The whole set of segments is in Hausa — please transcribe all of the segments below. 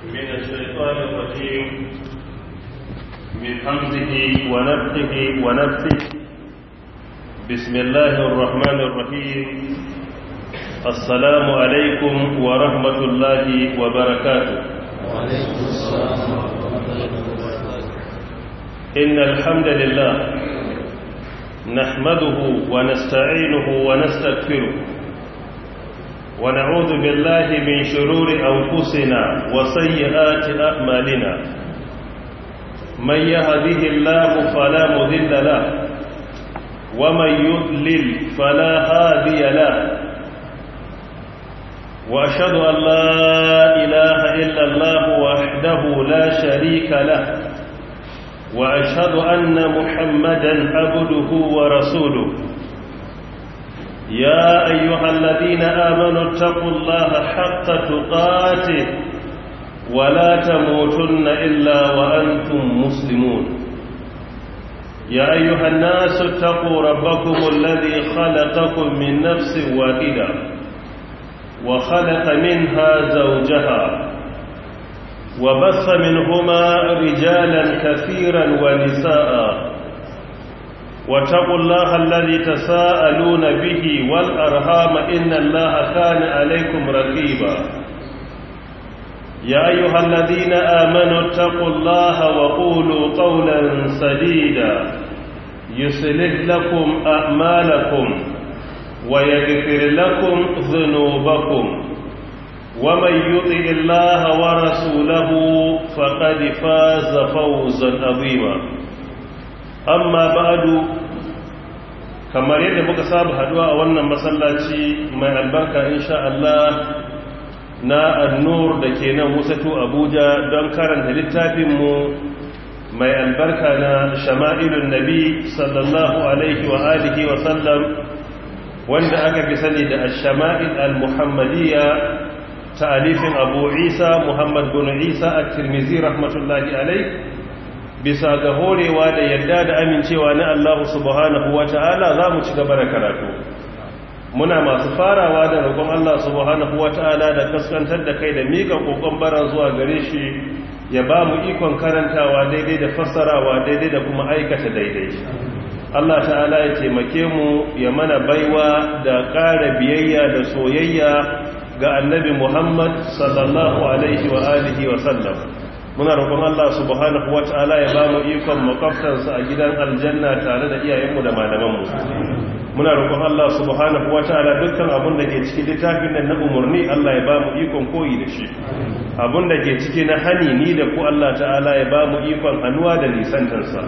من الشيطان الرجيم من حمزه ونفخه ونفسه بسم الله الرحمن الرحيم السلام عليكم ورحمة الله وبركاته وعليكم السلام ورحمة الله وبركاته إن الحمد لله نحمده ونستعينه ونستغفره ونعوذ بالله من شرور أنفسنا وسيئات أعمالنا من يهده الله فلا مذل له ومن يضلل فلا هادي له وأشهد أن لا إله إلا الله وحده لا شريك له وأشهد أن محمدا عبده ورسوله يا أيها الذين آمنوا اتقوا الله حق تقاته ولا تموتن إلا وأنتم مسلمون يا أيها الناس اتقوا ربكم الذي خلقكم من نفس واحدة وخلق منها زوجها وبث منهما رجالا كثيرا ونساء واتقوا الله الذي تساءلون به والأرهام إن الله كان عليكم رقيبا يا أيها الذين آمنوا اتقوا الله وقولوا قولا سديدا يصلح لكم أعمالكم ويغفر لكم ذنوبكم ومن يطع الله ورسوله فقد فاز فوزا عظيما amma ba'adu kamar yadda muka saba haduwa a wannan masallaci mai albarka insha Allah na annur da ke nan wusatu abuja don karanta littafinmu mai albarka na shama'ilun nabi sallallahu alaihi wa alihi wa sallam wanda aka fi sani da shama'il al-muhammadiyya ta'alifin abu isa muhammad bin isa at-tirmidhi rahmatullahi alaihi bisa ga horewa da yadda da amincewa na Allah subhanahu wa ta'ala za mu ci gaba da karatu muna masu farawa da roƙon Allah subhanahu wa ta'ala da kaskantar da kai da miƙa ƙoƙon bara zuwa gare shi ya ba mu ikon karantawa daidai da fassarawa daidai da kuma aikata daidai Allah ta'ala ya taimake mu ya mana baiwa da ƙara biyayya da soyayya ga annabi Muhammad sallallahu alaihi wa alihi wa sallam muna roƙon Allah subhanahu wata'ala ya ba mu ikon makwabtansa a gidan aljanna tare da iyayenmu da malamanmu muna roƙon Allah subhanahu wata'ala dukkan abin da ke cikin littafin nan na umarni Allah ya ba mu ikon koyi da shi abin da ke ciki na hani ni da ku Allah ta'ala ya ba mu ikon hannuwa da nisantarsa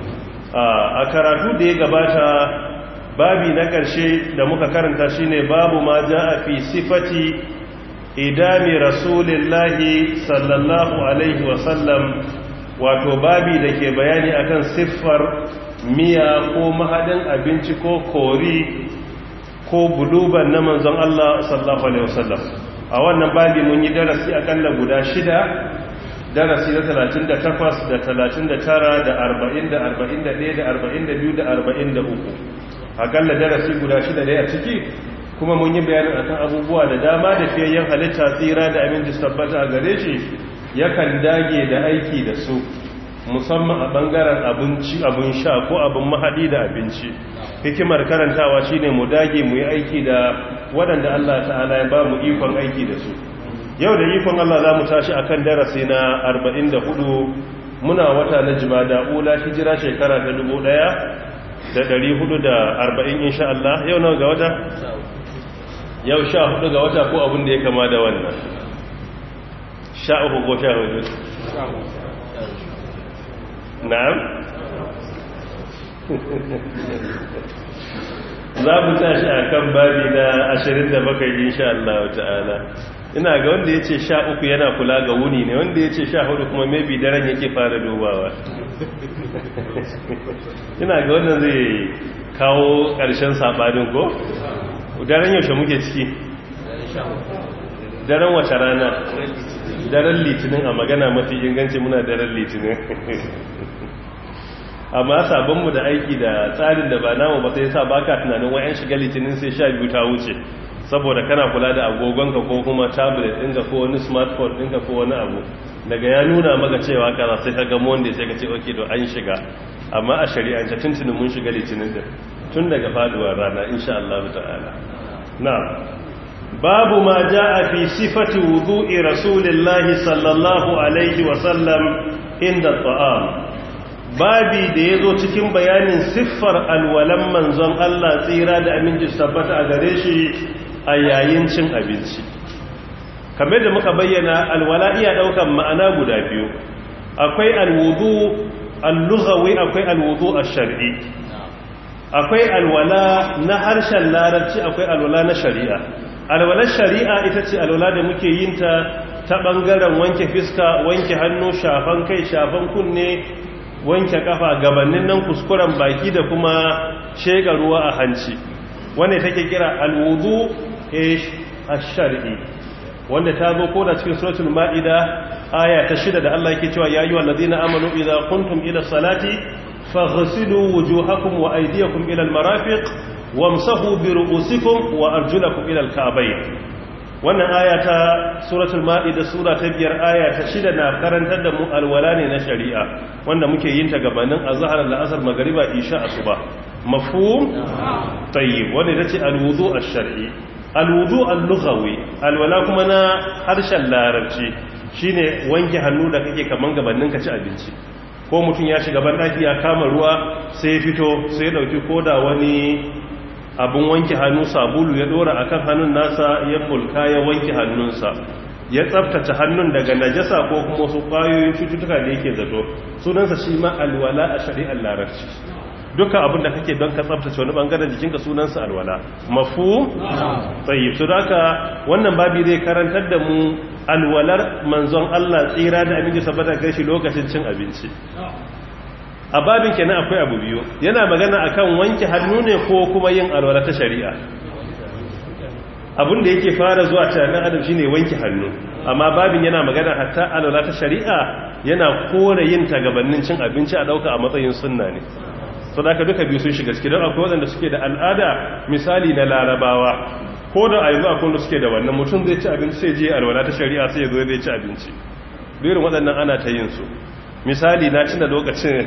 a karatu da ya gabata babi na ƙarshe da muka karanta shine babu ma ja'a fi sifati idami rasulillahi sallallahu alaihi wasallam wato babi da ke bayani akan siffar miya ko mahadin abinci ko kori ko buluban na manzon Allah sallallahu alaihi wasallam a wannan babi mun yi darasi akalla guda shida darasi na 38 da 39 da 40 da 41 da 42 da 43 akalla darasi guda shida ne a ciki kuma mun yi bayanin akan abubuwa da dama da fiyayyen halitta tsira da aminci tabbata a gare shi yakan dage da aiki da su musamman a bangaren abinci abin sha ko abin mahadi da abinci hikimar karantawa shine mu dage mu yi aiki da waɗanda Allah ta'ala ya ba mu ikon aiki da su yau da ikon Allah za mu tashi akan darasi na 44 muna wata na jimada ula hijira shekara ta 1440 insha Allah yau nawa ga wata yau sha hudu ga wata ko abin da ya kama da wannan sha uku ko sha hudu na'am za mu tashi a kan babi na ashirin da bakai insha Allah ta'ala ina ga wanda ya ce sha uku yana kula ga wuni ne wanda ya ce sha hudu kuma maybe daren yake fara dubawa ina ga wannan zai kawo ƙarshen saɓanin ko? daren yaushe muke ciki daren wace rana daren litinin a magana mafi inganci muna daren litinin amma sabonmu da aiki da tsarin da ba namu ba sai sa baka tunanin wayan shiga litinin sai sha biyu ta wuce saboda kana kula da agogonka ko kuma tablet ɗinka ko wani smartphone ɗinka ko wani abu daga ya nuna maka cewa kaza sai ka ga monday sai ka ce ok to an shiga amma a shari'ance tuntunin mun shiga litinin din tun daga faduwar rana insha Allah ta'ala na babu ma jaa fi sifati wudu'i rasulillahi sallallahu alaihi wa sallam inda ta'am babi da yazo cikin bayanin siffar alwalan manzon Allah tsira da aminci tabbata a gare shi a yayin cin abinci kamar da muka bayyana alwala iya daukan ma'ana guda biyu akwai alwudu al-lughawi akwai alwudu ash-shar'i akwai alwala na harshen larabci akwai alwala na shari'a alwalar shari'a ita ce alwala da muke yin ta ta bangaren wanke fiska wanke hannu shafan kai shafan kunne wanke kafa gabanin nan kuskuren baki da kuma shega ruwa a hanci wanda take kira alwudu ash-shar'i wanda ta zo ko da cikin suratul ma'ida aya ta shida da Allah yake cewa ya ayyuhal ladina amanu idza kuntum ila salati faghsilu wujuhakum wa aydiyakum ila al-marafiq wamsahu bi ru'usikum wa arjulakum ila al-ka'bayn wannan aya ta suratul ma'ida sura ta biyar aya ta shida na karantar da mu alwala ne na shari'a wanda muke yin ta gabanin azhar al-asr magriba isha asuba mafhum tayyib wanda ita ce alwudu ash-shar'i alwudu al-lughawi alwala kuma na harshen larabci shine wanke hannu da kake kaman gabanin ka ci abinci ko mutum ya shiga ban daki ya kama ruwa sai ya fito sai ya dauki koda wani abun wanke hannu sabulu ya dora akan hannun nasa ya mulka ya wanke hannunsa ya tsaftace hannun daga najasa ko kuma wasu kwayoyin cututtuka da yake zato sunansa shi ma alwala a shari'ar larabci dukkan abin da kake don ka tsabtace wani bangaren jikinka sunansa alwala mafu tsayi su haka wannan babi zai karantar da mu alwalar manzon Allah tsira da aminci saboda kai shi lokacin cin abinci a babin kenan akwai abu biyu yana magana akan wanke hannu ne ko kuma yin alwala ta shari'a abin da yake fara zuwa tunanin adam shine wanke hannu amma babin yana magana hatta alwala ta shari'a yana kore yin ta gabanin cin abinci a dauka a matsayin sunna ne so da duka biyu sun shiga ciki don akwai waɗanda suke da al'ada misali na larabawa ko da a yanzu akwai wanda suke da wannan mutum zai ci abinci sai je alwala ta shari'a sai ya zo zai ci abinci birin waɗannan ana ta yin su misali na cina lokacin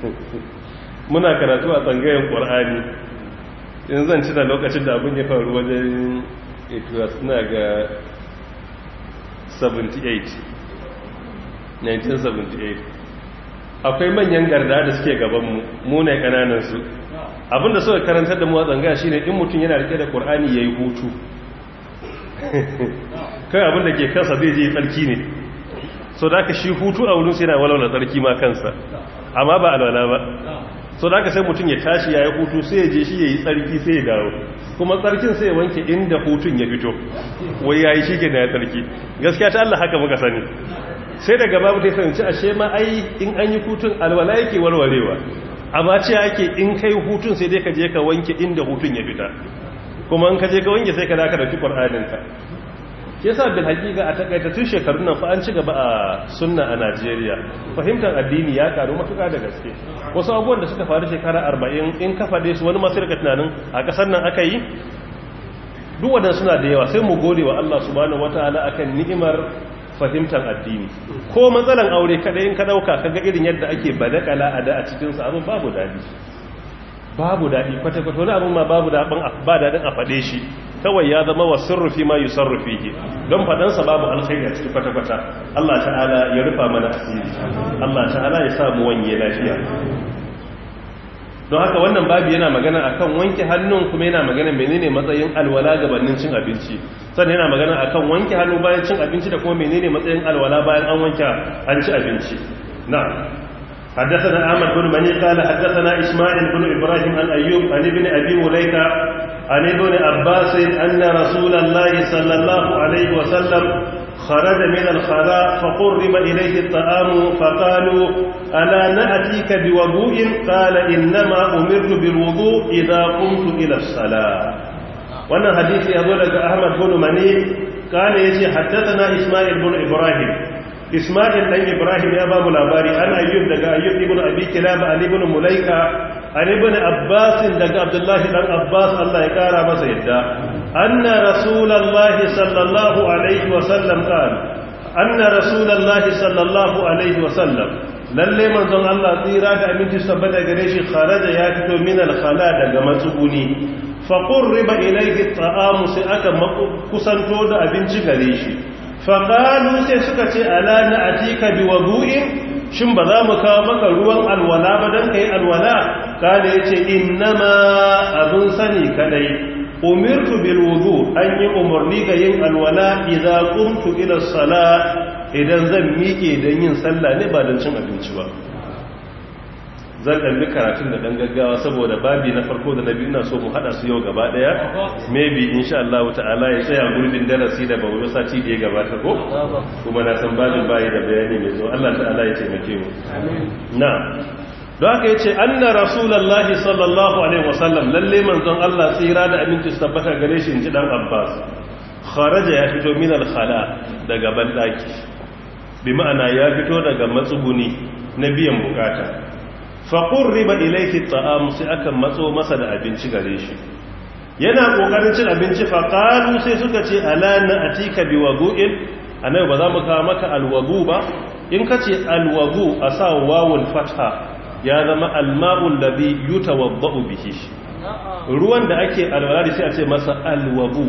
muna karatu a tsangayen ƙwar'ani in zan cina lokacin da abin ya faru wajen ituwa suna ga 78 1978 akwai manyan garda da suke gabanmu mu ne kananansu abinda suka karantar da mu a tsangaya shine in mutum yana rike da qur'ani yayi hutu kai abinda ke kansa zai je tsarki ne so da ka shi hutu a wurin sai yana walwala tsarki ma kansa amma ba alwala ba so da ka sai mutum ya tashi yayi hutu sai ya je shi yayi tsarki sai ya dawo kuma tsarkin sai ya wanke inda hutun ya fito wai yayi shi ke da tsarki gaskiya ta Allah haka muka sani sai daga babu ta fahimci ashe ma ai in an yi hutun alwala yake warwarewa amma ce ake in kai hutun sai dai ka je ka wanke inda hutun ya fita kuma in ka je ka wanke sai ka daka dauki qur'aninka ke yasa bil haqiqa a takaitattun shekarun nan fa an ci gaba a sunna a Najeriya fahimtar addini ya karu matuƙa da gaske wasu abubuwan da suka faru shekara 40 in ka fade su wani masu rika tunanin a kasar nan aka yi duk wadannan suna da yawa sai mu gode wa Allah subhanahu wataala akan ni'imar fahimtar addini ko matsalan aure kadai in ka dauka kaga irin yadda ake badakala a da a cikin sa abin babu dadi babu dadi kwata kwata wani abin ma babu dadin ba dadin a fade shi kawai ya zama wa sirrufi ma yusarrufihi don fadan sa babu alkhairi a cikin kwata kwata Allah ta'ala ya rufa mana asiri Allah ta'ala ya sa mu wanye lafiya don haka wannan babu yana magana akan wanke hannun kuma yana magana menene matsayin alwala gabanin cin abinci sannan yana magana akan wanke hannu bayan cin abinci da kuma menene matsayin alwala bayan an wanke an ci abinci na حدثنا أحمد بن مني قال حدثنا إسماعيل بن إبراهيم عن أيوب عن ابن أبي مليكة عن ابن عباس أن رسول الله صلى الله عليه وسلم خرج من الخلاء فقرب إليه الطعام فقالوا ألا نأتيك بوضوء قال إنما أمرت بالوضوء إذا قمت إلى الصلاة وانا حديث يقول لك أحمد بن مني قال يجي حدثنا إسماعيل بن إبراهيم إسماعيل بن إبراهيم يا باب الأباري أنا أيوب لك أيوب ابن أبي كلاب عن ابن مليكة عن ابن عباس لك عبد الله بن عباس الله يكارى مسيدا anna rasulullahi sallallahu alaihi wa sallam qala anna rasulullahi sallallahu alaihi wa sallam lalle manzon Allah tsira da aminci sabbata gare shi kharaja ya fito min al-khala daga matsuguni fa qurriba ilayhi at-ta'am sai aka kusanto da abinci gare shi fa qalu sai suka ce ala na atika bi wudu'in shin ba za mu kawo maka ruwan alwala ba dan kai alwala kale yace innama abun sani kadai umirtu bil wudu an yi umarni ga yin alwala idza qumtu ila as-salat idan zan miƙe don yin sallah ne ba don cin abinci ba zan ɗalli karatun da ɗan gaggawa saboda babi na farko da na biyu na so mu haɗa su yau gaba ɗaya maybe insha Allah ta'ala ya tsaya gurbin darasi da bawo sati da ya gabata ko kuma na san babin bayi da bayani mai zo Allah ta'ala ya taimake mu na don haka yace anna rasulullahi sallallahu alaihi wasallam lalle manzon Allah tsira da aminci su tabbata gare shi inji dan Abbas kharaja ya fito min al-khala daga bandaki bi ma'ana ya fito daga matsuguni na biyan bukata faƙon riba ilaiki ta'amu sai aka matso masa da abinci gare shi yana ƙoƙarin cin abinci faƙalu sai suka ce alana a tika bi wagu'in a nan ba za mu kawo maka alwagu ba in ka ce alwagu a sa wawul fata ya zama alma'ul da bi yuta wabba'u bihi ruwan da ake alwala da sai a ce masa alwagu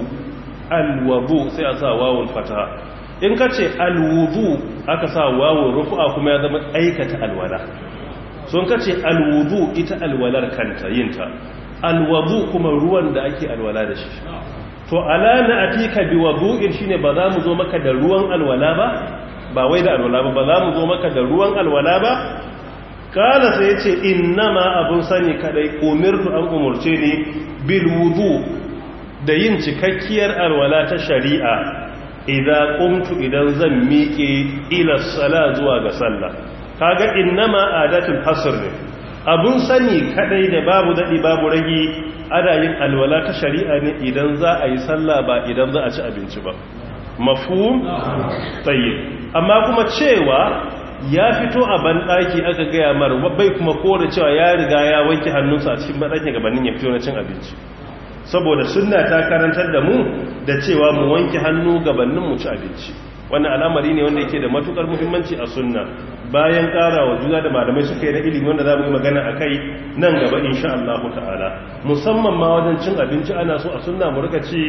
alwagu sai a sa wawul fata in ka ce alwudu aka sa wawon rufu'a kuma ya zama aikata alwala sun ka ce alwudu ita alwalar kanta yinta alwudu kuma ruwan da ake alwala da shi to ala na atika bi wudu'in shine ba za mu zo maka da ruwan alwala ba ba wai da alwala ba ba za mu zo maka da ruwan alwala ba kala sai yace innama abun sani kadai umirtu an umurce ni bil wudu da yin cikakkiyar alwala ta shari'a idan qumtu idan zan miƙe ila sala zuwa ga sallah kaga innama adatul hasr ne abun sani kadai da babu dadi babu ragi ana yin alwala ta shari'a ne idan za a yi sallah ba idan za a ci abinci ba mafhum tayyib amma kuma cewa ya fito a banɗaki aka gaya mar bai kuma kore cewa ya riga ya wanke hannunsa a cikin banɗaki gabanin ya fito na cin abinci saboda sunna ta karantar da mu da cewa mu wanke hannu gabanin mu ci abinci wannan al'amari ne wanda yake da matukar muhimmanci a sunna bayan ƙara wa juna da malamai suka yi na ilimi wanda za mu yi magana a kai nan gaba insha Allah ta'ala musamman ma wajen cin abinci ana so a sunna mu rika ci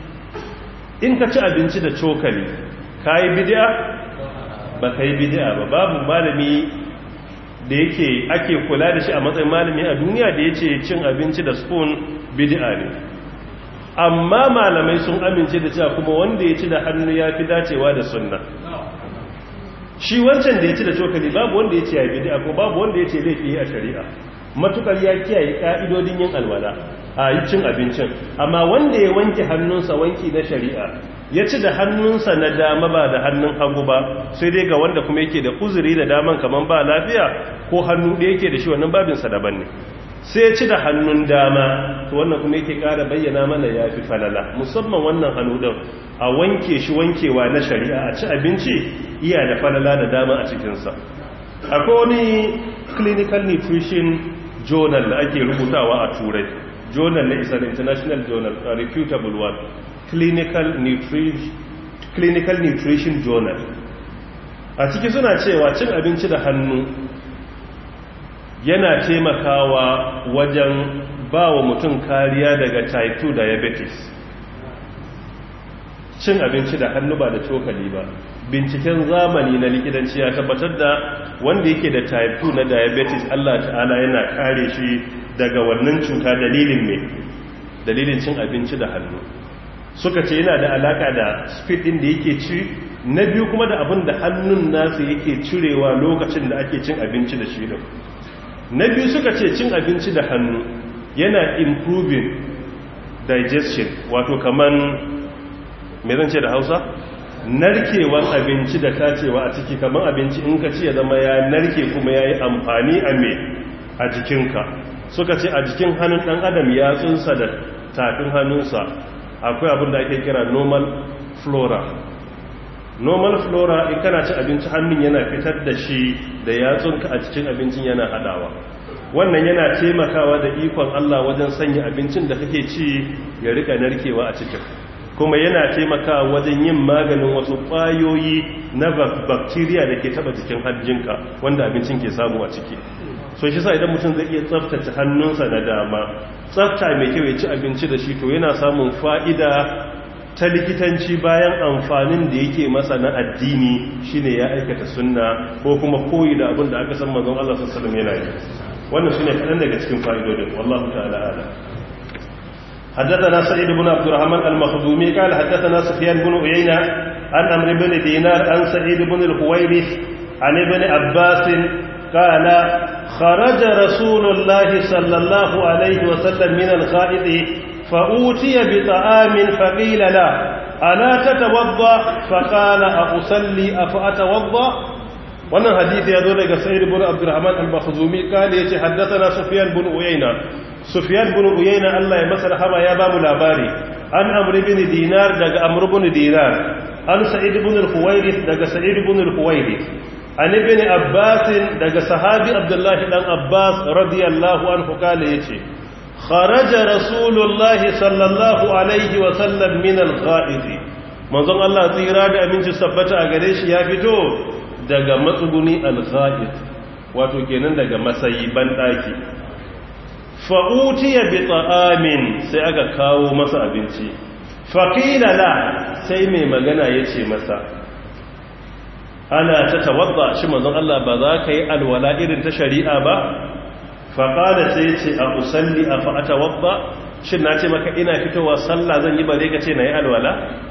in ka ci abinci da cokali ka yi bid'a ba ka yi bid'a ba babu malami da yake ake kula da shi a matsayin malami a duniya da ya ce cin abinci da spoon bid'a ne amma malamai sun amince da cewa kuma wanda ya ci da hannu ya fi dacewa da sunna shi wancan da ya ci da cokali babu wanda ya ce ya bid'a ko babu wanda ya ce laifi a shari'a matukar ya kiyaye ka'idodin yin alwala a yi cin abincin amma wanda ya wanke hannunsa wanki na shari'a ya ci da hannunsa na dama ba da hannun hagu ba sai dai ga wanda kuma yake da uzuri da daman kaman ba lafiya ko hannu da yake da shi wannan babinsa daban ne sai ya ci da hannun dama to wannan kuma yake ƙara bayyana mana ya fi falala musamman wannan hannu ɗin a wanke shi wankewa na shari'a a ci abinci iya da falala da dama a cikinsa akwai wani clinical nutrition journal da ake rubutawa a turai journal na is an international journal a reputable one clinical nutrition, clinical nutrition journal a ciki suna cewa cin abinci da hannu yana taimakawa wajen ba wa mutum kariya daga type 2 diabetes cin abinci da hannu ba da cokali ba binciken zamani na likitanci ya tabbatar da wanda yake da type 2 na diabetes Allah ta'ala yana kare shi daga wannan cuta dalilin mai dalilin cin abinci da hannu suka ce yana da alaka da speed din da yake ci na biyu kuma da abin da hannun nasu yake cirewa lokacin da ake cin abinci da shi din na biyu suka ce cin abinci da hannu yana improving digestion wato kaman me zan ce da hausa narkewan abinci da tacewa a ciki kaman abinci in ka ci ya zama ya narke kuma ya yi amfani a me a jikinka suka ce a jikin hannun ɗan adam ya tsunsa da tafin hannunsa akwai abin da ake kira normal flora normal flora in kana ci abinci hannun yana fitar da shi da yatsunka a cikin abincin yana hadawa wannan yana taimakawa da ikon Allah wajen sanya abincin da kake ci ya rika narkewa a cikin kuma yana taimakawa wajen yin maganin wasu ƙwayoyi na bakteriya da ke taba jikin hanjinka wanda abincin ke samu a ciki so shi sa idan mutum zai iya tsaftace hannunsa na dama tsafta mai kyau ya ci abinci da shi to yana samun fa'ida ta likitanci bayan amfanin da yake masa na addini shine ya aikata sunna ko kuma koyi da abin da aka san manzon Allah sallallahu alaihi wasallam yana yi wannan shine kadan daga cikin fa'idodin wallahu ta'ala ala حدثنا سعيد بن عبد الرحمن المخزومي قال حدثنا سفيان بن عيينة عن عمرو بن دينار عن سعيد بن الحويرث عن ابن عباس قال خرج رسول الله صلى الله عليه وسلم من الغائط فأوتي بطعام فقيل لا ألا تتوضأ فقال أصلي أفأتوضأ wannan hadisi ya zo daga sa'id ibn abdurrahman al-makhzumi kale yace haddathana sufyan ibn uyayna sufyan ibn uyayna Allah ya masa rahama ya ba mu labari an amr ibn dinar daga amr ibn dinar an sa'id ibn al-huwayrith daga sa'id ibn al-huwayrith an ibn abbas daga sahabi abdullah dan abbas radiyallahu anhu kale yace kharaja rasulullah sallallahu alaihi wa sallam min al-gha'id manzon Allah tsira da aminci sabbata a gare shi ya fito daga matsuguni al-gha'id wato kenan daga masayi banɗaki fa'utiya bi ta'amin sai aka kawo masa abinci faqila la sai mai magana yace masa ana ta tawadda shi manzon Allah ba za ka yi alwala irin ta shari'a ba faqala sai yace a usalli afa atawadda shin na ce maka ina fitowa sallah zan yi bare ka ce na yi alwala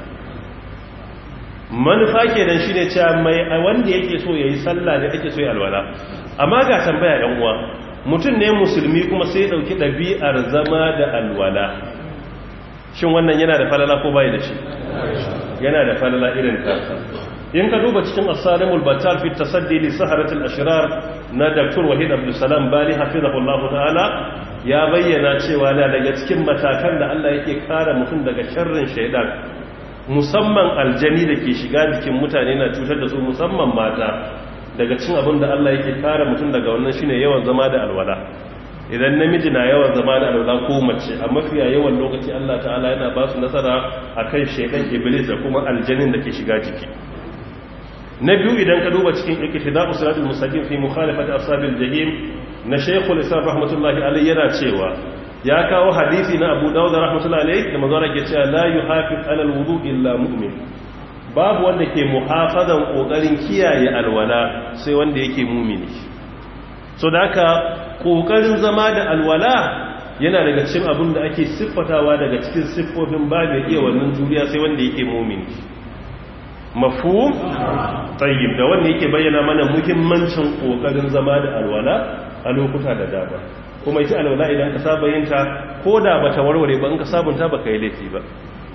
manufa kenan shine cewa mai wanda yake so yayi sallah ne ake so yayi alwala amma ga tambaya ɗan uwa mutum ne musulmi kuma sai dauki ɗabi'ar zama da alwala shin wannan yana da falala ko bai da shi yana da falala irin ta in ka duba cikin as-salimul batal fi tasaddi li saharatil ashrar na Dr. Wahid Abdul Salam Bali hafizahullahu ta'ala ya bayyana cewa na daga cikin matakan da Allah yake kare mutum daga sharrin shaidan musamman aljani da ke shiga jikin mutane na cutar da su musamman mata daga cin abin da Allah yake kare mutum daga wannan shine yawan zama da alwala idan namiji na yawan zama da alwala ko mace a mafiya yawan lokaci Allah ta'ala yana ba su nasara akan shaidan iblis da kuma aljanin da ke shiga jiki na biyu idan ka duba cikin iktida'u siratul mustaqim fi mukhalafati ashabil jahim na shaykhul islam rahmatullahi alayhi yana cewa ya kawo hadisi na abu dawud rahmatullahi alayhi da manzo ke cewa la yuhafiz alal wudu illa mu'min babu wanda ke muhafazan kokarin kiyaye alwala sai wanda yake mumini so da haka kokarin zama da alwala yana daga cikin abin da ake siffatawa daga cikin siffofin babu iya wannan juriya sai wanda yake mumini mafhum tayyib da wanda yake bayyana mana muhimmancin kokarin zama da alwala a lokuta da dama kuma ita alwala idan ka saba yin ta ko da bata warware ba in ka sabunta baka yi laifi ba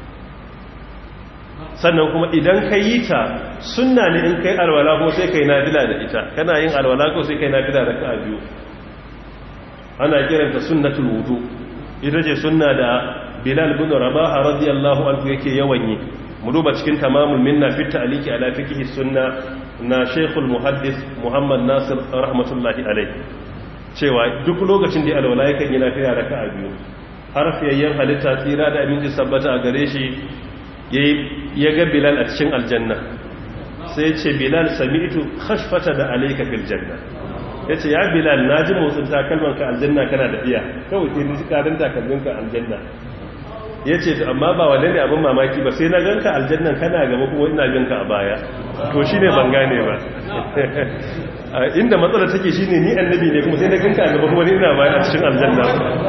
sannan kuma idan ka yi ta sunna ne in kai alwala ko sai kai nafila da ita kana yin alwala ko sai kai nafila da ka biyu ana kiranta sunnatul wudu ita ce sunna da bilal bin rabaha radiyallahu anhu yake yawan yi mu duba cikin tamamul minna fi ta'liqi ala fiqh sunna na shaykhul muhaddis muhammad nasir rahmatullahi alayhi cewa duk lokacin da alwala yakan yi lafiya raka'a biyu har fiyayyen halitta tsira da aminci sabbata a gare shi ya ga bilal a cikin aljanna sai ce bilal sami'tu khashfata da alayka fil janna yace ya bilal naji motsin takalman ka aljanna kana da iya kawai sai ni karin takalmin ka aljanna yace to amma ba wanda ne abin mamaki ba sai na ganka aljannan kana gaba kuma ina ganka a baya to shine ban gane ba inda matsala take shine ni annabi ne kuma sai na ganka a gaba kuma ni ina baya a cikin aljanna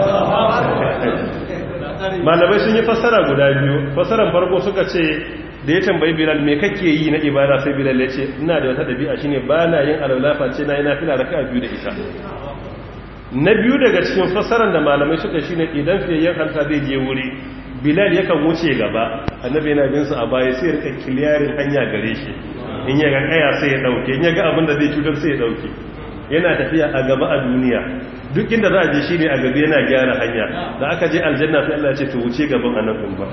malamai sun yi fassara guda biyu fassaran farko suka ce da ya tambayi bilal me kake yi na ibada sai bilal ya ce ina da wata dabi'a shine ba na yin alwalafa ce na yana fila raka biyu da ita na biyu daga cikin fassaran da malamai suka shine idan fiyayyen hanta zai je wuri bilal yakan wuce gaba annabi yana bin su a baya sai rika kiliyarin hanya gare shi in ya ga kaya sai ya dauke in ya ga abin da zai cutar sai ya dauke yana tafiya a gaba a duniya duk inda za a je shi ne a gaba yana gyara hanya da aka je aljanna sai Allah ya ce to wuce gaban annabin ba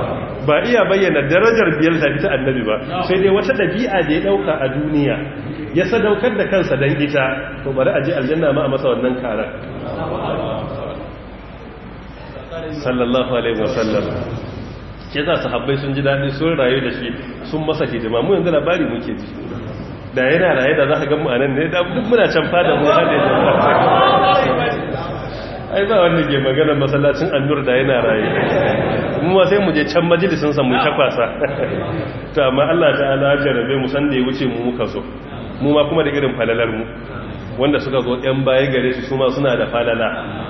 ba iya bayyana darajar biyar da ta annabi ba sai dai wata dabi'a da ya dauka a duniya ya sadaukar da kansa dan ita to bari a je aljanna ma a masa wannan karar sallallahu alaihi wasallam ke za sahabbai sun ji daɗi sun rayu da shi sun masa hidima mu yanzu labari muke ji da yana raye da za ka gamu a nan ne da duk muna can fada mu haɗe da ai ba wanda ke maganar masallacin annur da yana raye mu ma sai mu je can majalisin sa mu ta kwasa to amma Allah ta'ala jarabe mu san da ya wuce mu muka zo mu ma kuma da irin falalar mu wanda suka zo yan baya gare su su ma suna da falala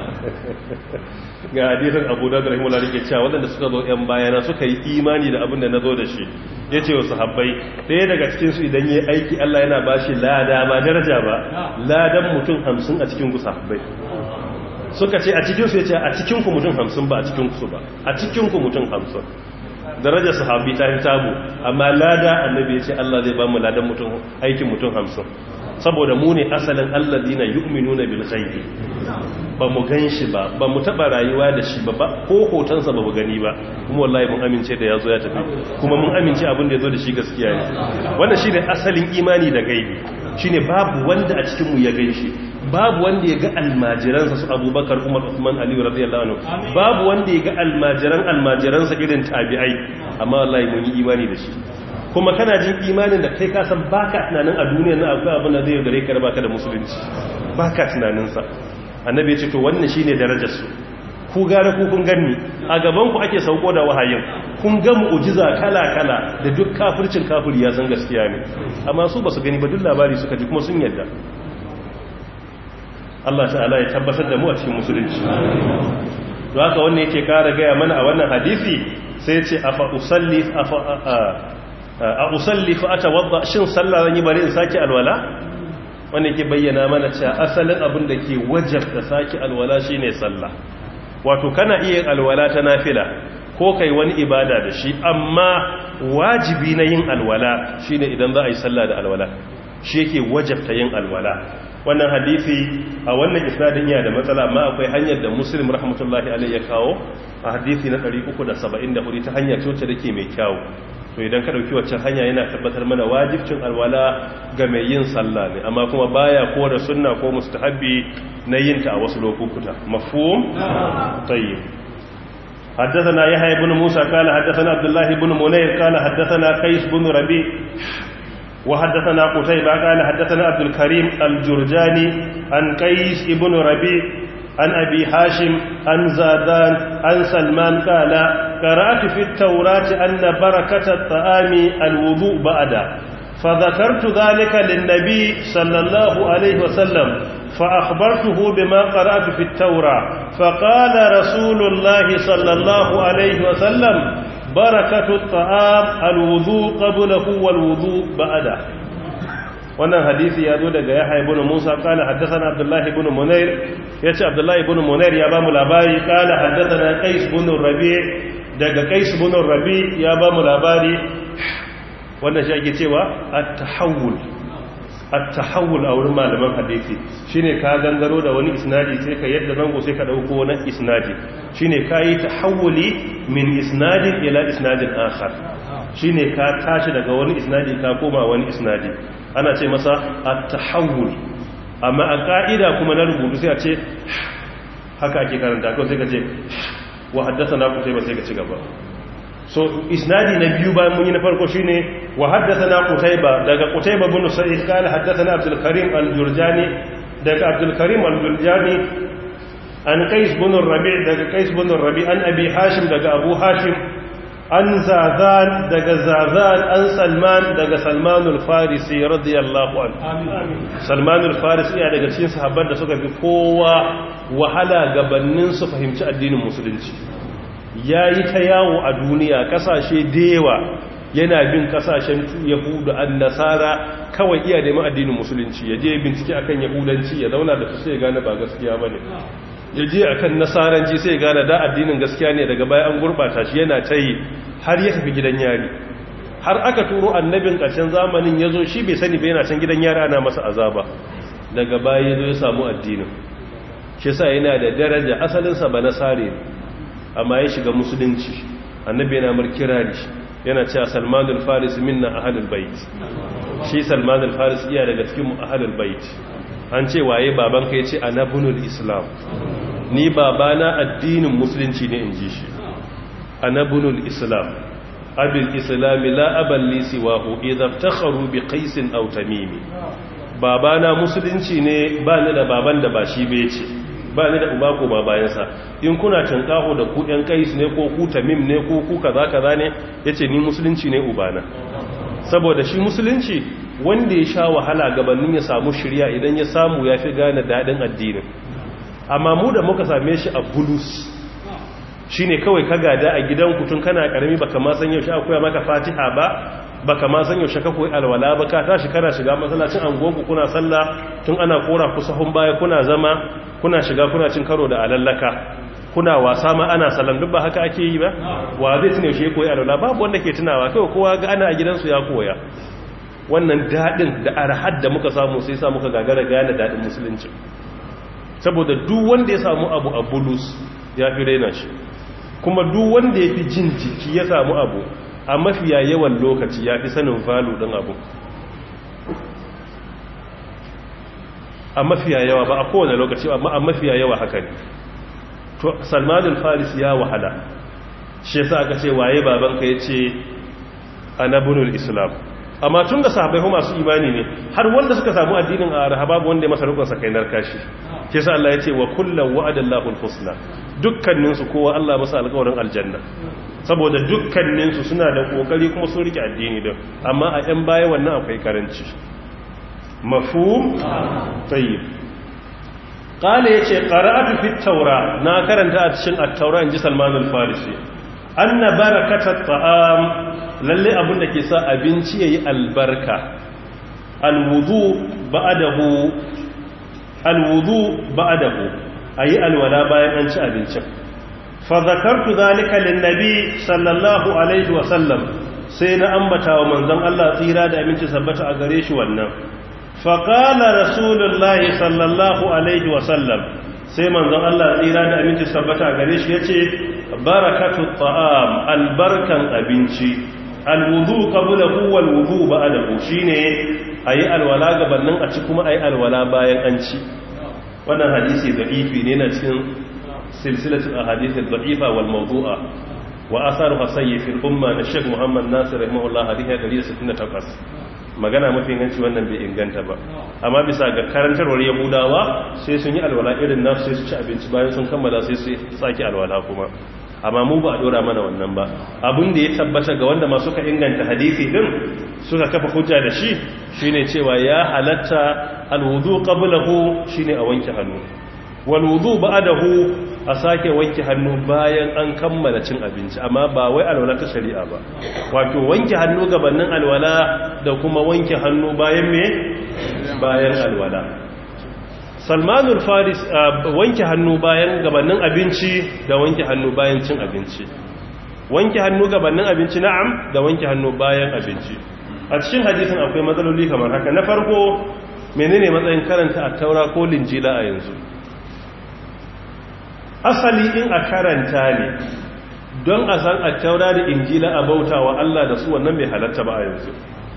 ga hadisin abu da rahimahullah da ke cewa waɗanda suka zo ‘yan bayana suka yi imani da abin da na zo da shi ya ce wasu habbai ɗaya daga cikinsu idan yi aiki Allah yana ba shi lada ba daraja ba ladan mutum hamsin a cikin kusa habbai suka ce a cikinsu ya ce a cikinku mutum hamsin ba a cikinku ba a cikinku mutum hamsin darajar sahabi ta fi tabu amma lada annabi ya ce Allah zai ba mu ladan mutum aikin mutum hamsin saboda mu ne asalin alladina yu'minuna bil ghaibi ba mu gan shi ba ba mu taba rayuwa da shi ba ko hotonsa ba mu gani ba kuma wallahi mun amince da yazo ya tafi kuma mun amince abin da yazo da shi gaskiya ne wannan shine asalin imani da gaibi shine babu wanda a cikin mu ya gan shi babu wanda ya ga almajiransa su Abubakar Umar Uthman Ali radiyallahu anhu babu wanda ya ga almajiran almajiransa irin tabi'ai amma wallahi mun yi imani da shi kuma kana jin imanin da kai kasan baka tunanin a duniya na akwai abin da zai gare ka baka da musulunci baka tunaninsa annabi ya ce to wannan shine darajar su ku gare ku kun ganni a gaban ku ake sauko da wahayin kun ga mu'jiza kala kala da duk kafircin kafiri ya san gaskiya ne amma su basu gani ba duk labari suka ji kuma sun yadda Allah ta'ala ya tabbatar da mu a cikin musulunci don haka wannan yake kara gaya mana a wannan hadisi sai ya ce afa usalli afa a usalli fa atawadda shin sallah zan yi bari in saki alwala wanda yake bayyana mana cewa asalin abin da ke wajabta saki alwala shine sallah wato kana iya alwala ta nafila ko kai wani ibada da shi amma wajibi na yin alwala shine idan za a yi sallah da alwala shi yake wajabta yin alwala wannan hadisi a wannan isnadin yana da matsala amma akwai hanyar da muslim rahmatullahi alaihi ya kawo a hadisi na 374 ta hanya ce da ke mai kyawu to idan ka dauki waccan hanya yana tabbatar mana wajibcin alwala ga mai yin sallah ne amma kuma baya ko da sunna ko mustahabbi na yin ta a wasu lokuta mafhum tayyib حدثنا يحيى بن موسى قال حدثنا عبد الله بن منير قال حدثنا قيس بن ربيع وحدثنا قتيبة قال حدثنا عبد الكريم الجرجاني عن قيس بن ربيع عن أبي هاشم عن زادان عن سلمان قال قرأت في التوراة أن بركة الطعام الوضوء بعد فذكرت ذلك للنبي صلى الله عليه وسلم فأخبرته بما قرأت في التوراة فقال رسول الله صلى الله عليه وسلم بركة الطعام الوضوء قبله والوضوء بعده wannan hadisi ya zo daga yahya ibn musa kana haddathana abdullah ibn munair yace abdullah ibn munair ya bamu labari kana haddathana qais ibn rabi daga qais ibn rabi ya bamu labari wannan shi ake cewa at-tahawul at-tahawul a wurin malaman hadisi shine ka gangaro da wani isnadi sai ka yadda zango sai ka dauko wani isnadi shine kai tahawuli min isnadin ila isnadin akhar shine ka tashi daga wani isnadi ka koma wani isnadi ana ce masa at-tahawul amma a ka'ida kuma na rubutu sai a ce haka ake karanta ko sai ka ce wa haddathana ku sai ba sai ka ci gaba so isnadi na biyu bayan mun yi na farko shine wa haddathana qutayba daga qutayba bin sa'id qala haddathana abdul karim al-jurjani daga abdul karim al-jurjani an qais bin rabi' daga qais bin rabi' an abi hashim daga abu hashim an zazan daga zazan an salman daga salman al-farisi radiyallahu anhu salman al-farisi ya daga cikin sahabban da suka fi kowa wahala gabanin su fahimci addinin musulunci yayi ta yawo a duniya kasashe dewa yana bin kasashen yahudu an nasara kawai iya neman addinin musulunci ya je bincike akan yahudanci ya zauna da su sai gane ba gaskiya bane ya je a kan nasaranci sai gane da addinin gaskiya ne daga baya an gurbata shi yana ta yi har ya tafi gidan yari har aka turo annabin ƙarshen zamanin ya zo shi bai sani bai yana can gidan yari ana masa azaba daga baya ya zo ya samu addinin shi sa yana da daraja asalinsa ba nasare ne amma ya shiga musulunci annabi yana mar kirari yana cewa salmanul faris minna ahlul bait shi salman al-faris iya daga cikin ahlul bait an ce waye babanka yace anabunul islam ni babana addinin musulunci ne inji shi anabunul islam abil islami la abal li siwahu idza takharu bi qais aw tamimi babana musulunci ne ba ni da baban da ba shi bai ce ba ni da uba ko ba bayansa in kuna tankaho da ku ɗan kais ne ko ku tamim ne ko ku kaza kaza ne yace ni musulunci ne ubana saboda shi musulunci wanda ya sha wahala gabanin ya samu shirya idan ya samu ya fi gane daɗin addinin amma mu da muka same shi a bulus shi ne kawai ka gada a gidan tun kana ƙarami baka ma san yaushe akwai maka fatiha ba baka ma san yaushe ka koyi alwala ba ka tashi kana shiga masallacin angonku kuna sallah tun ana kora ku sahun baya kuna zama kuna shiga kuna cin karo da alallaka kuna wasa ma ana sallan duk ba haka ake yi ba wa zai tuna yaushe koyi alwala babu wanda ke tunawa kawai kowa ga ana a gidansu ya koya wannan daɗin da arhad da muka samu sai sa muka gagara gane daɗin musulunci saboda duk wanda ya samu abu a bulus ya fi raina shi kuma duk wanda ya fi jin jiki ya samu abu a mafiya yawan lokaci ya fi sanin valu ɗin abu a mafiya yawa ba a kowane lokaci amma a mafiya yawa haka ne to salmanin faris ya wahala shi yasa aka ce waye babanka ya ce anabunul islam amma tun da sahabai masu imani ne har wanda suka samu addinin a rahababu wanda ya masa rukun sakainar kashi ke sa Allah ya ce wa kullum wa'adallahu al-husna dukkaninsu kowa Allah masa alƙawarin aljanna saboda dukkaninsu suna da kokari kuma sun rike addini din amma a yan baya wannan akwai karanci mafhum tayyib qala yace qara'atu fit tawra na karanta a cikin at-taura inji Salman al-Farisi anna barakatat ta'am lalle abin da ke sa abinci yayi albarka alwudu ba'dahu alwudu ba'dahu ayi alwala bayan an ci abincin fa zakartu zalika linnabi sallallahu alaihi wa sallam sai na ambata wa manzon Allah tsira da aminci sabbata a gare shi wannan fa qala rasulullahi sallallahu alaihi wa sallam sai manzon Allah tsira da aminci sabbata a gare shi yace barakatu ta'am albarkan abinci alwudu qablahu wal wudu ba'dahu shine ayi alwala gabanin a ci kuma ayi alwala bayan an ci wannan hadisi da'ifi ne na cikin silsilatul ahadith ad-da'ifa wal mawdu'a wa atharuha sayyi fil umma na Sheikh Muhammad Nasir rahimahullah hadisi 168 magana mafi inganci wannan bai inganta ba amma bisa ga karantarwar yahudawa sai sun yi alwala irin nasu sai su ci abinci bayan sun kammala sai su sake alwala kuma amma mu ba a dora mana wannan ba abin da ya tabbata ga wanda masu ka inganta hadisi din suka kafa hujja da shi shine cewa ya halatta alwudu qablahu shine a wanke hannu wal wudu ba'dahu a sake wanke hannu bayan an kammala cin abinci amma ba wai alwala ta shari'a ba wato wanke hannu gabanin alwala da kuma wanke hannu bayan me bayan alwala salmanul faris wanke hannu bayan gabanin abinci da wanke hannu bayan cin abinci wanke hannu gabanin abinci na'am da wanke hannu bayan abinci a cikin hadisin akwai matsaloli kamar haka na farko menene matsayin karanta a taura ko linjila a yanzu asali in a karanta ne don a san a taura da injila a bauta wa Allah da su wannan bai halatta ba a yanzu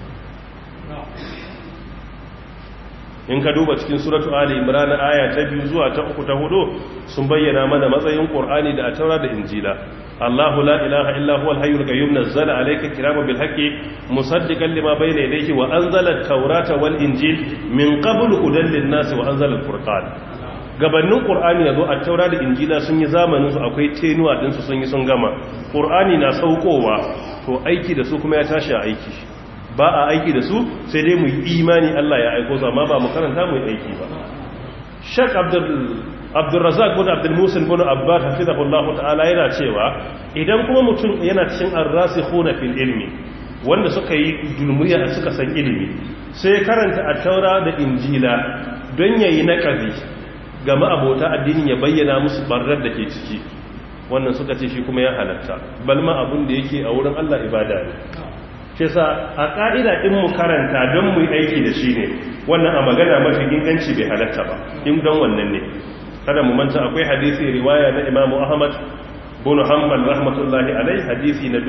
in ka duba cikin suratu ali imran aya ta biyu zuwa ta uku ta hudu sun bayyana mana matsayin qur'ani da taura da injila Allahu la ilaha illa huwal hayyul qayyum nazzala alayka kitaba bil haqqi musaddiqan lima bayna yadayhi wa anzala at-taurata wal injil min qablu hudan lin-nas wa anzala al-furqan gabanin qur'ani yazo at-taura da injila sun yi zamanin su akwai tenuwa din su sun yi sun gama qur'ani na saukowa to aiki da su kuma ya tashi a aiki ba a aiki da su sai dai mu yi imani Allah ya aiko su amma ba mu karanta mu yi aiki ba Sheikh Abdul Abdurrazzaq bin Abdul Musin bin Abbas hafizahullahu ta'ala yana cewa idan kuma mutum yana cikin ar-rasikhuna fil ilmi wanda suka yi dulmiya suka san ilimi sai karanta at-taura da injila don yayi naqabi ga ma'abota addinin ya bayyana musu barrar da ke ciki wannan suka ce shi kuma ya halatta balma abun da yake a wurin Allah ibada ne shi sa a ƙa'ida in mu karanta don mu yi aiki da shi ne wannan a magana mafi inganci bai halatta ba in don wannan ne kada mu manta akwai hadisi riwaya na imamu ahmad bin hanbal rahmatullahi alai hadisi na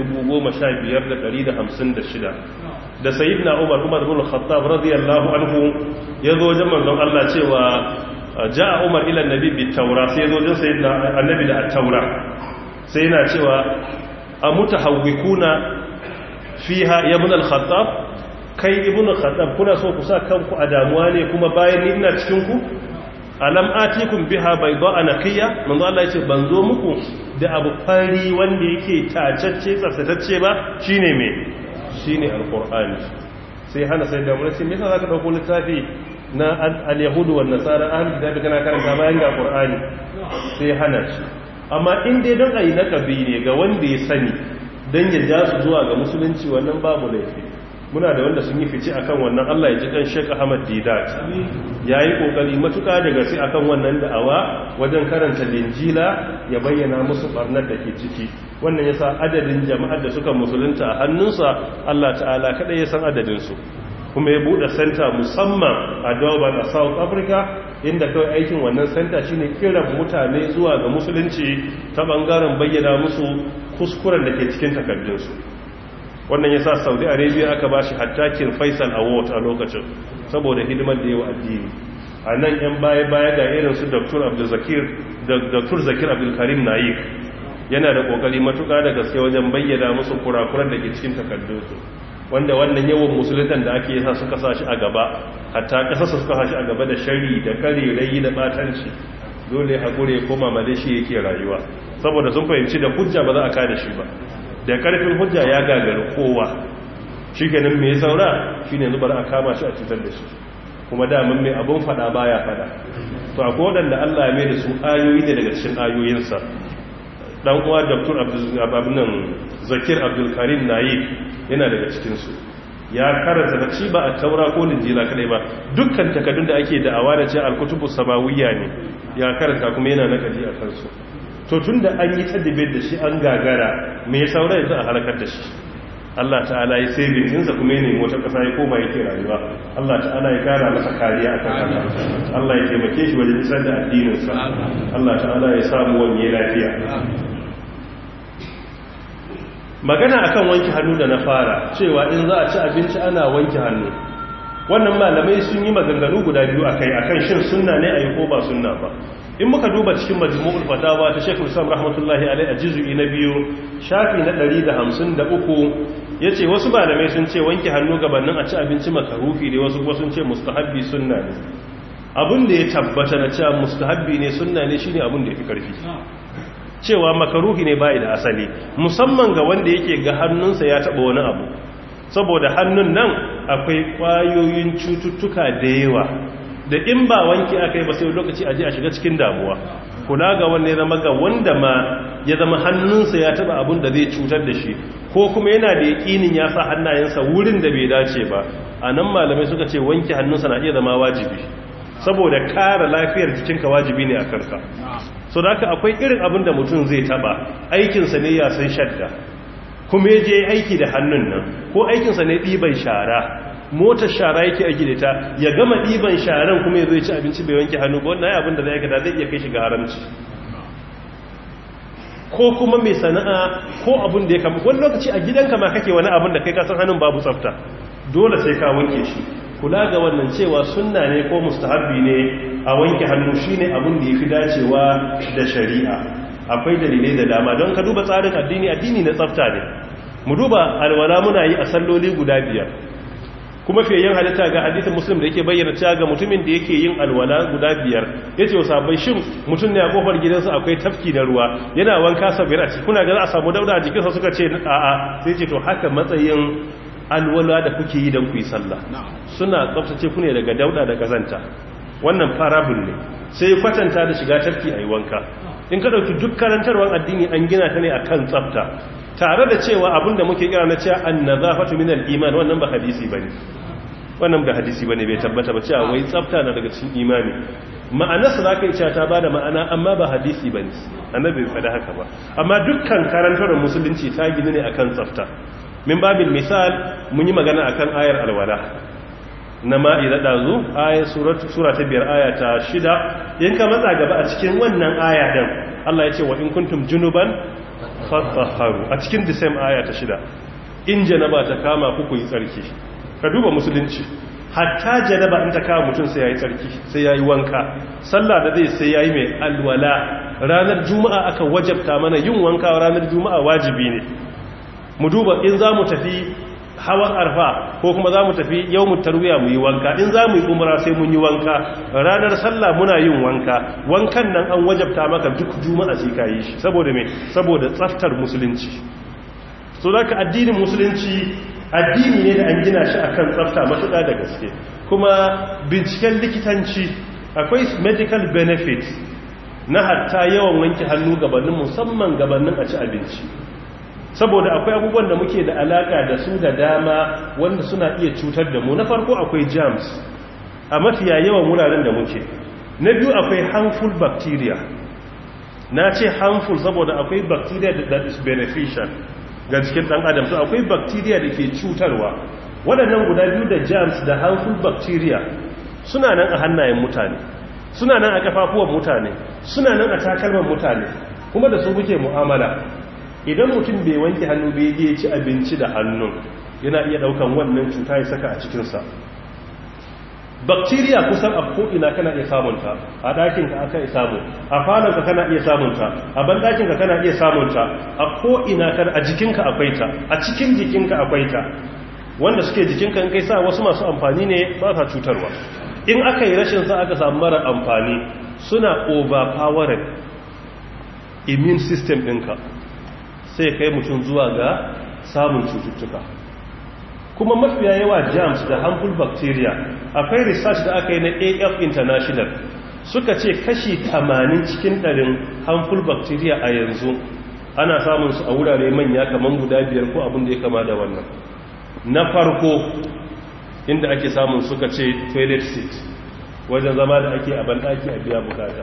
15156 da sayyidina umar umar bin khattab radiyallahu anhu yazo wajen manzon Allah cewa ja'a umar ila annabi bi taura sai yazo wajen sayyidina annabi da at-taura sai yana cewa amutahawwikuna fiha ya ibn al-khattab kai ibn al-khattab kuna so ku sa kanku a damuwa ne kuma bayan ni ina cikin ku alam atikum biha bayda naqiya manzo Allah yace ban zo muku da abu fari wanda yake tacacce tsaftatacce ba shine me shine alqur'ani sai hana sai da mun ce me yasa zaka dauko littafi na al-yahudu wan nasara ahli kitabi kana karanta bayan ga qur'ani sai hana shi amma in dai don ayi nakabi ne ga wanda ya sani dan ya ja su zuwa ga musulunci wannan babu laifi muna da wanda sun yi fice akan wannan Allah ya ji kan Sheikh Ahmad Didat yayi kokari matuka da gaske akan wannan da'awa wajen karanta linjila ya bayyana musu barnar da ke ciki wannan yasa adadin jama'ar da suka musulunta a hannunsa Allah ta'ala kada ya san adadin su kuma ya bude center musamman a Durban a South Africa inda kawai aikin wannan center shine kiran mutane zuwa ga musulunci ta bangaren bayyana musu kuskuren da ke cikin takardunsu wannan ya sa saudi arabia aka ba shi hattakin faisal award a lokacin saboda hidimar da yawa addini a nan yan baya-baya ga irin su dr zakir abdulkarim naik yana da kokari matuka da gaske wajen bayyana musu kurakuran da ke cikin takardunsu wanda wannan yawan musuluntan da ake yasa suka sa shi a gaba hatta kasarsa suka sa shi a gaba da shari da karerai da batanci dole haƙure koma madashi yake rayuwa saboda sun fahimci da hujja ba za a kada shi ba da karfin hujja ya gagari kowa shi ganin mai saura shi ne zubar a kama shi a cutar da shi kuma damin mai abin fada baya fada to a kodan da allah mai da su ayoyi ne daga cikin ayoyinsa dan uwa dr abdullahi zakir abdulkarim nayi yana daga cikinsu ya karanta da shi ba a taura ko linjila kadai ba dukkan takardun da ake da'awa da ce alkutubu samawiyya ne ya karanta kuma yana nakali a kansu to tun da an yi tadibir da shi an gagara mai saura yanzu a halakar da shi Allah ta'ala ya sai bikinsa kuma ya nemi wata ƙasa ya koma yake rayuwa Allah ta'ala ya kara masa kariya a kan Allah ya taimake shi wajen isar da addininsa Allah ta'ala ya samu wani lafiya magana akan wanke hannu da na fara cewa in za a ci abinci ana wanke hannu wannan malamai sun yi maganganu guda biyu akai akan shin sunna ne a yi ko ba sunna ba in muka duba cikin majmu'ul fatawa ta Sheikh Islam rahmatullahi alaihi a juz'i na biyu shafi na 153 yace wasu malamai sun ce wanke hannu gabanin a ci abinci makarufi ne wasu kuma sun ce mustahabbi sunna ne abin da ya tabbata na cewa mustahabbi ne sunna ne shine abin da yafi karfi cewa makaruhi ne bai da asali musamman ga wanda yake ga hannunsa ya taba wani abu saboda hannun nan akwai kwayoyin cututtuka da yawa da in ba wanki aka yi ba sai lokaci aje a shiga cikin damuwa kula ga wanda ya zama ga wanda ma ya zama hannunsa ya taba abin da zai cutar da shi ko kuma yana da yakinin ya sa hannayensa wurin da bai dace ba a nan malamai suka ce wanke hannunsa na iya zama wajibi saboda kare lafiyar jikinka wajibi ne a karka so da haka akwai irin abin da mutum zai taba aikinsa ne ya san shadda kuma ya je aiki da hannun nan ko aikinsa ne ɗiban shara motar shara yake aiki da ta ya gama ɗiban sharan kuma ya zo ci abinci bai wanke hannu ba wannan abin da zai aikata zai iya kai shi ga haramci ko kuma mai sana'a ko abin da ya kama wani lokaci a gidanka ma kake wani abin da kai kasan hannun babu tsafta dole sai ka wanke shi kula ga wannan cewa sunna ne ko mustahabbi ne a wanke hannu shine abin da yafi dacewa da shari'a akwai dalilai da dama don ka duba tsarin addini addini na tsafta ne mu duba alwala muna yi a salloli guda biyar kuma fiye halitta ga hadisin muslim da yake bayyana cewa ga mutumin da yake yin alwala guda biyar ya ce wasu bai shin mutum ne a kofar gidansa akwai tafki na ruwa yana wanka sabir a ciki kuna ga za a samu dauda a jikinsa suka ce a'a sai ce to haka matsayin alwala da kuke yi don ku yi sallah suna tsaftace ku ne daga dauda da kazanta wannan parable ne sai kwatanta da shiga tafki a yi wanka in ka ɗauki duk karantarwar addini an gina ta ne a kan tsafta tare da cewa abinda muke kira na cewa an nazafatu min al-iman wannan ba hadisi bane wannan ba hadisi bane bai tabbata ba cewa wai tsafta na daga cikin imani ma'anarsa za ka yi cewa ta ba da ma'ana amma ba hadisi bane annabi bai faɗa haka ba amma dukkan karantarwar musulunci ta gina ne akan tsafta min babin misal mun yi magana akan ayar alwala na ma'ida ɗazu ayar sura ta biyar aya ta shida in ka matsa gaba a cikin wannan aya ɗin Allah ya ce wa in kuntum junuban fatsaharu a cikin disam aya ta shida in janaba ta kama ku yi tsarki ka duba musulunci hatta janaba in ta kama mutum sai ya yi tsarki sai ya yi wanka sallah da zai sai ya yi mai alwala ranar juma'a aka wajabta mana yin wanka ranar juma'a wajibi ne mu duba in za mu tafi hawan arfa ko kuma za mu tafi yau mu tarwiya mu yi wanka in za mu yi umara sai mun yi wanka ranar sallah muna yin wanka wankan nan an wajabta maka duk juma'a sai ka yi shi saboda me saboda tsaftar musulunci so da ka addinin musulunci addini ne da an gina shi akan tsafta matuƙa da gaske kuma binciken likitanci akwai medical benefits na hatta yawan wanke hannu gabanin musamman gabanin a ci abinci saboda akwai abubuwan da muke da alaka da su da dama wanda suna iya cutar da mu na farko akwai germs a mafiya yawan wuraren da muke na biyu akwai harmful bacteria na ce harmful saboda akwai bacteria that is beneficial ga jikin dan adam so akwai bacteria da ke cutarwa waɗannan guda biyu da germs da harmful bacteria suna nan a hannayen mutane suna nan a kafafuwan mutane suna nan a takalman mutane kuma da su muke mu'amala idan mutum bai wanke hannu bai je ci abinci da hannun yana iya daukan wannan cuta ya saka a cikinsa bacteria kusan a ko'ina kana iya samunta a ɗakinka aka iya samu a falonka kana iya samunta a banɗakinka kana iya samunta a ko'ina kan a jikinka akwai ta a cikin jikinka akwai ta wanda suke jikinka in kai sa wasu masu amfani ne ba sa cutarwa in aka yi rashin sa aka samu mara amfani suna overpowering immune system ɗinka sai kai mutum zuwa ga samun cututtuka kuma mafiya yawa germs da harmful bacteria akwai research da aka yi na af international suka ce kashi 80 cikin ɗarin harmful bacteria a yanzu ana samun su a wurare manya kamar guda biyar ko abin da ya kama da wannan na farko inda ake samun suka ce toilet seat wajen zama da ake a banɗaki a biya bukata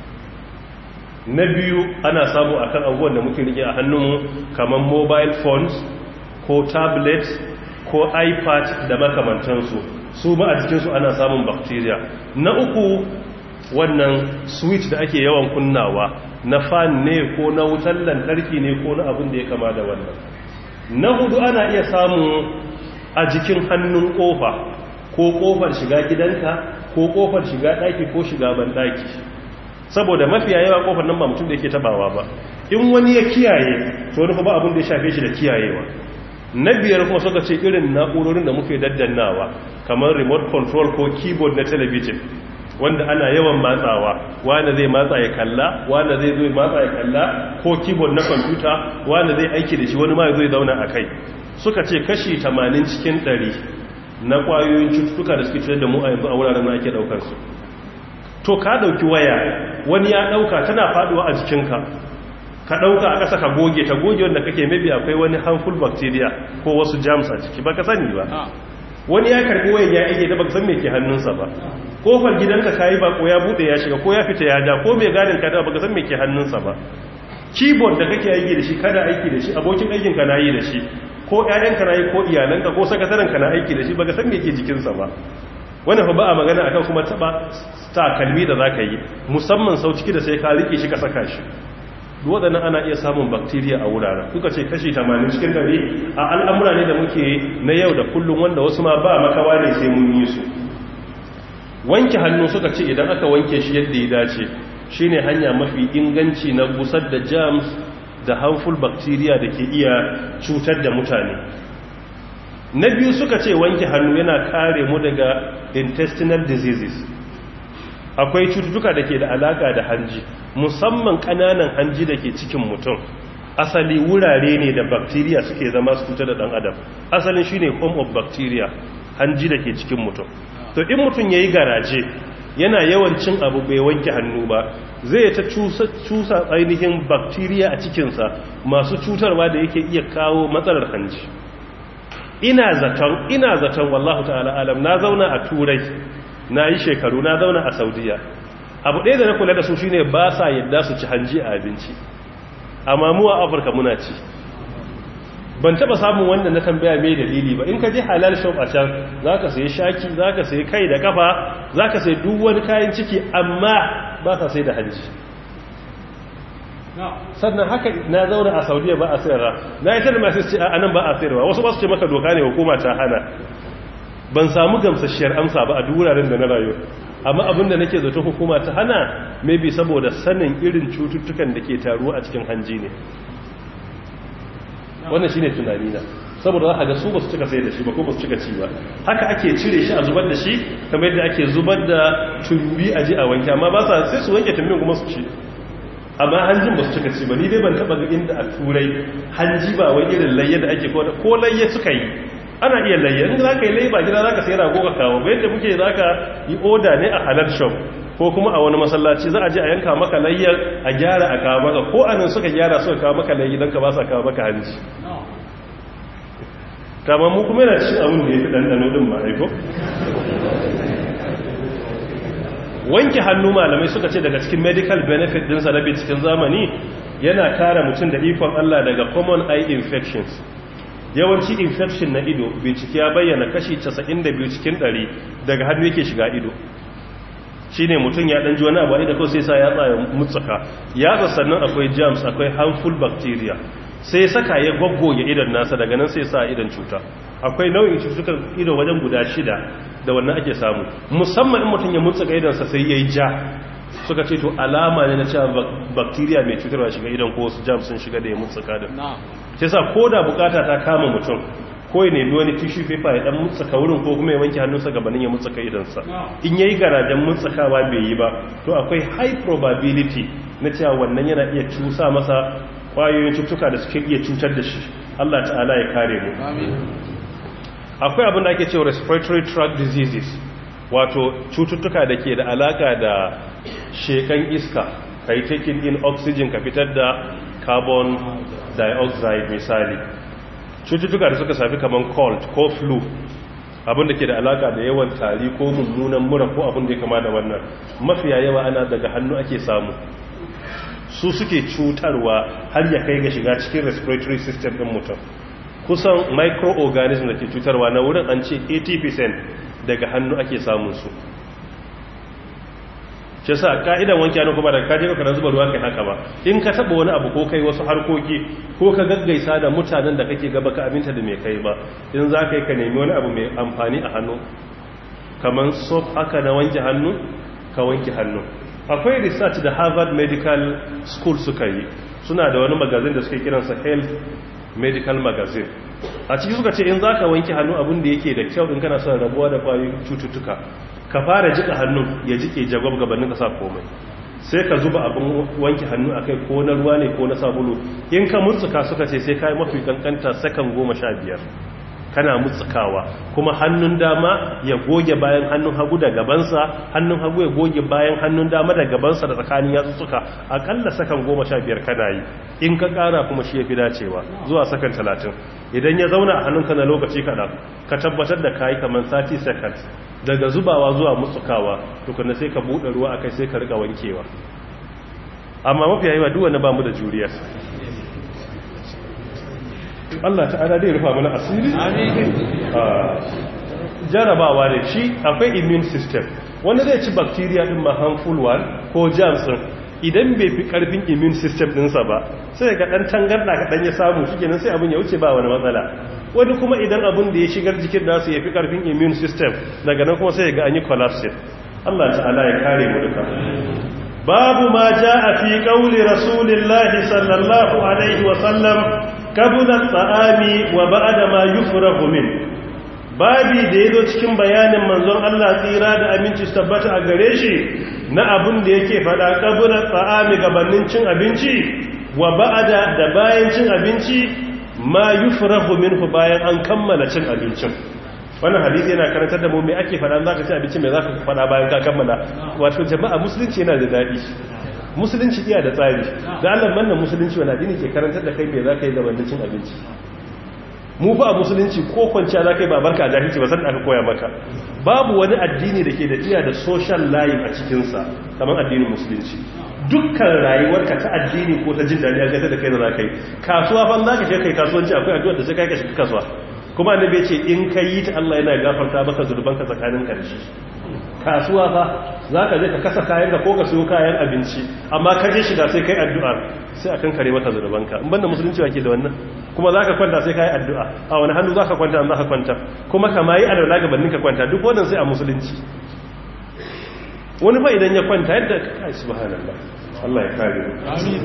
na biyu ana samu a kan abubuwan da muke rike a hannunmu kamar mobile phones ko tablet ko ipad da makamantansu su ba a cikinsu ana samun bacteria na uku wannan switch da ake yawan kunnawa na fan ne ko na wutar lantarki ne ko na abin da ya kama da wannan na hudu ana iya samu a jikin hannun kofa ko kofar shiga gidanka ko kofar shiga daki ko shiga bandaki saboda mafiya yawa kofar nan ba mutum da yake tabawa ba in wani ya kiyaye to wani ba abin da ya shafe shi da kiyayewa na biyar kuma suka ce irin na'urorin da muke daddannawa kamar remote control ko keyboard na television wanda ana yawan matsawa wanda zai matsa ya kalla wanda zai zo matsa ya kalla ko keyboard na kwamfuta wanda zai aiki da shi wani ma zai zauna a kai suka ce kashi 80 cikin 100 na kwayoyin cututtuka da suke cutar da mu a yanzu a wuraren da ake daukar su to ka dauki waya wani ya dauka tana faduwa a jikinka ka dauka a ƙasa ka goge ta goge wanda kake maybe akwai wani harmful bacteria ko wasu germs a ciki baka sani ba wani ya karbi wayan ya ake da baka san me ke hannunsa ba kofar gidanka kayi ba ko ya bude ya shiga ko ya fita ya ja ko mai gadin ka da baka san me ke hannunsa ba keyboard da kake aiki da shi kada aiki da shi abokin aikin ka nayi da shi ko ƴaƴan ka nayi ko iyalanka ko sakataren ka na aiki da shi baka san me ke jikinsa ba wannan fa ba a magana akan kuma taba takalmi da zaka yi musamman sau ciki da sai ka rike shi ka saka shi waɗannan ana iya samun bakteriya a wuraren kuka ce kashi 80 cikin dare a al'amura ne da muke na yau da kullum wanda wasu ma ba makawa ne sai mun yi su wanke hannu suka ce idan aka wanke shi yadda ya dace shine hanya mafi inganci na gusar da germs da harmful bacteria da ke iya cutar da mutane na biyu suka ce wanke hannu yana kare mu daga intestinal diseases akwai cututtuka da ke da alaka da hanji musamman kananan hanji da ke cikin mutum asali wurare ne da bacteria suke zama su cutar da dan adam asalin shine home of bacteria hanji da ke cikin mutum to in mutum yayi garaje yana yawan cin abu bai wanke hannu ba zai ta cusa cusa ainihin bacteria a cikinsa masu cutarwa da yake iya kawo matsalar hanji ina zaton ina zaton wallahu ta'ala alam na zauna a turai na yi shekaru na zauna a saudiya abu ɗaya da na kula da su shine ba sa yadda su ci hanji a abinci amma mu a afirka muna ci ban taba samun wanda na tambaya mai dalili ba in ka je halal shop a can za ka sai shaki za ka sai kai da kafa za ka sai duk wani kayan ciki amma ba sa sai da hanji sannan haka na zauna a saudiya ba a sayarwa na yi tana masu ce a nan ba a sayarwa wasu ba su ce maka doka ne hukuma ta hana ban samu gamsasshiyar amsa ba a duk wuraren da na rayu amma abin da nake zato hukuma ta hana maybe saboda sanin irin cututtukan da ke taruwa a cikin hanji ne wannan shine tunani na saboda za a ga su ba su cika sai da shi ba ko ba su cika ci ba haka ake cire shi a zubar da shi kamar yadda ake zubar da tumbi a ji a wanke amma ba sa sai su wanke tumbin kuma su ci amma hanjin ba su cika ci ba ni dai ban taba ga inda a turai hanji ba wai irin layya da ake ko layya suka yi ana iya layya in za ka yi layya ba gida za ka sai rago ka kawo ba yadda muke za ka yi oda ne a halal shop ko kuma a wani masallaci za a je a yanka maka layyar a gyara a kawo maka ko anan suka gyara suka kawo maka layyi don ka ba sa kawo maka hanji kama mu kuma yana cin abin da ya fi ɗanɗano ɗin ma haiko wanke hannu malamai suka ce daga cikin medical benefit ɗinsa na cikin zamani yana kare mutum da ikon Allah daga common eye infections yawanci infection na ido bincike ya bayyana kashi 92 cikin 100 daga hannu yake shiga ido shine mutum ya ɗanji wani abu da kawai sai sa ya tsaya mutsaka ya sannan akwai germs akwai harmful bacteria sai saka ya goggoge idon nasa daga nan sai sa idon cuta akwai nau'in cututtukan ido wajen guda shida da wannan ake samu musamman in mutum ya mutsuka idonsa sai ya yi ja suka ce to alama ne na cewa bacteria mai cutarwa shiga idon ko su jam sun shiga da ya mutsuka da sai sa ko da bukata ta kama mutum ko ya nemi wani tissue paper ya dan mutsuka wurin ko kuma ya wanke hannunsa gabanin ya mutsuka idonsa in yayi garajen mutsukawa bai yi ba to akwai high probability na cewa wannan yana iya cusa masa kwayoyin cutuka da suke iya cutar da shi Allah ta'ala ya kare mu akwai abin da ake cewa respiratory tract diseases wato cututtuka da ke da alaka da shekan iska ka yi taking in oxygen ka fitar da carbon dioxide misali cututtuka da suka safi kamar cold ko flu abin da ke da alaka da yawan tari ko mummunan mura ko abin da ya kama da wannan mafiya yawa ana daga hannu ake samu su suke cutarwa har ya kai ga shiga cikin respiratory system ɗin mutum kusan microorganism da ke cutarwa na wurin an ce 80% daga hannu ake samun su shi sa ka'idan wanke hannu kuma daga kaje ka zuba ruwa kai haka ba in ka taba wani abu ko kai wasu harkoki ko ka gaggaisa da mutanen da kake gaba ka aminta da mai kai ba in za ka yi ka nemi wani abu mai amfani a hannu kamar soap haka na wanke hannu ka wanke hannu akwai research da harvard medical school suka yi suna da wani magazin da suke kiransa health medical magazine a ciki suka ce in za ka wanke hannu abin da yake da kyau in kana son rabuwa da kwayoyin cututtuka ka fara jika hannun ya jike jagwab gabanin ka sa komai sai ka zuba abin wanke hannu akai ko na ruwa ne ko na sabulu in ka mutsuka suka ce sai ka yi mafi kankanta sakan goma sha biyar kana mutsukawa kuma hannun dama ya goge bayan hannun hagu da gabansa hannun hagu ya goge bayan hannun dama da gabansa da tsakanin yatsuka akalla sakan goma sha biyar kana yi in ka kara kuma shi ya fi dacewa zuwa sakan talatin idan ya zauna a hannunka na lokaci kaɗan ka tabbatar da kayi kamar 30 seconds daga zubawa zuwa mutsukawa tukuna sai ka buɗe ruwa akai sai ka riƙa wankewa amma mafi yayi wa duwanda ba mu da juriyar Allah ta'ala zai rufa mana asiri jarabawa ne shi akwai immune system wanda zai ci bacteria din ma harmful one ko germs idan bai fi karfin immune system dinsa ba sai ga dan tangarda ka dan ya samu shikenan sai abin ya wuce ba wani matsala wani kuma idan abin da ya shigar jikin nasu ya fi karfin immune system daga nan kuma sai ga an yi collapse Allah ta'ala ya kare mu duka babu ma jaa fi qawli rasulillahi sallallahu alaihi wa sallam kabula tsa'ami wa ba'da ma yufrahu min babi da yazo cikin bayanin manzon Allah tsira da aminci su tabbata a gare shi na abun da yake fada kabula tsa'ami gabanin cin abinci wa ba'da da bayan cin abinci ma yufrahu minhu bayan an kammala cin abincin wannan hadisi yana karantar da mu me ake fada zaka ci abinci me zaka fada bayan ka kammala wato jama'a musulunci yana da dadi musulunci iya da tsari da Allah wannan musulunci wani addini ke karantar da kai me za ka yi gabanin cin abinci mu fa a musulunci ko kwanciya za ka yi babarka a jahilci ba san aka koya maka babu wani addini da ke da iya da social life a cikinsa kamar addinin musulunci dukkan rayuwarka ta addini ko ta jin daɗi a gata da kai da za ka yi kasuwa fan za ka je kai kasuwanci akwai addu'ar da sai kai ka shiga kasuwa kuma annabi ya ce in ka yi ta Allah yana gafarta maka zurbanka tsakanin karshe kasuwa fa za ka je ka kasa kayan ka ko ka siyo kayan abinci amma ka je shiga sai kai addu'a sai a kan kare mata zunubanka in banda musulunci wake da wannan kuma za ka kwanta sai ka yi addu'a a wani hannu za ka kwanta an za ka kwanta kuma ka ma yi alwala gabanin ka kwanta duk wannan sai a musulunci wani fa idan ya kwanta yadda kai subhanallah Allah ya kare mu amin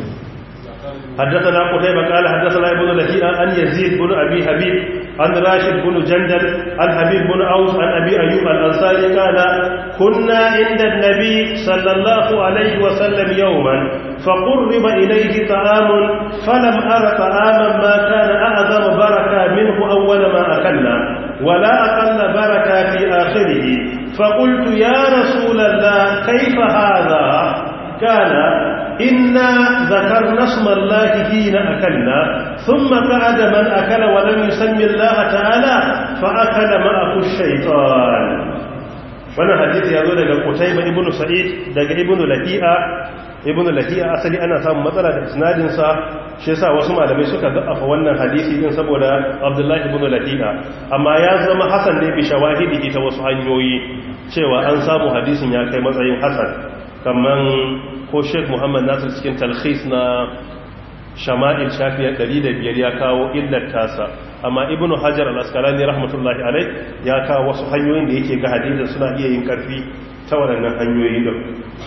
حدثنا قتيبة قال حدثنا ابن لهيئة عن يزيد بن أبي حبيب عن راشد بن جندل عن حبيب بن أوس عن أبي أيوب الأنصاري قال كنا عند النبي صلى الله عليه وسلم يوما فقرب إليه طعام فلم أر طعاما ما كان أعظم بركة منه أول ما أكلنا ولا أقل بركة في آخره فقلت يا رسول الله كيف هذا قال إنا ذكرنا اسم الله حين أكلنا ثم قعد من أكل ولم يسمي الله تعالى فأكل معه الشيطان wannan hadisi ya zo daga Qutayba ibn Sa'id daga ibn Lahi'a ibn Lahi'a asali ana samun matsala da isnadin sa shi yasa wasu malamai suka da'afa wannan hadisi din saboda Abdullah ibn Lahi'a amma ya zama hasan ne bi shawahidi ta wasu hanyoyi cewa an samu hadisin ya kai matsayin hasan kaman ko sheik muhammad nasir cikin talhis na shama'il shafiyar 105 ya kawo illar tasa amma ibn hajar al-asqalani rahmatullahi alai ya kawo wasu hanyoyin da yake ga hadisin suna iya yin karfi ta waɗannan hanyoyi din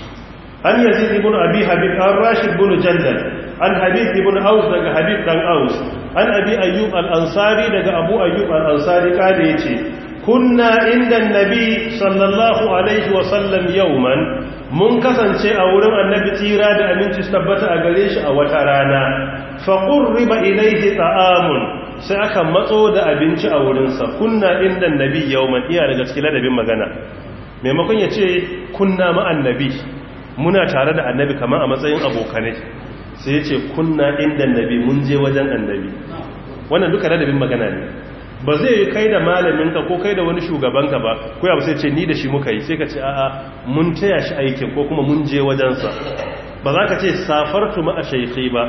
an yazid ibn abi habib an rashid ibn jandal an habib ibn aus daga habib dan aus an abi ayyub al-ansari daga abu ayyub al-ansari kada yace kunna inda annabi sallallahu alaihi wa sallam yawman mun kasance a wurin annabi tsira da aminci su tabbata a gare shi a wata rana faƙun riba ilaihi ta'amun sai aka matso da abinci a wurinsa kunna inda annabi yawman iya daga cikin ladabin magana maimakon ya ce kunna ma'annabi muna tare da annabi kamar a matsayin abokanai sai ya ce kunna inda annabi mun je wajen annabi wannan duka ladabin magana ne ba zai yi kai da malaminka ko kai da wani shugabanka ba ko ya sai ce ni da shi muka yi sai ka ce a'a mun taya shi aikin ko kuma mun je wajensa ba za ka ce safartu ma a shaikhi ba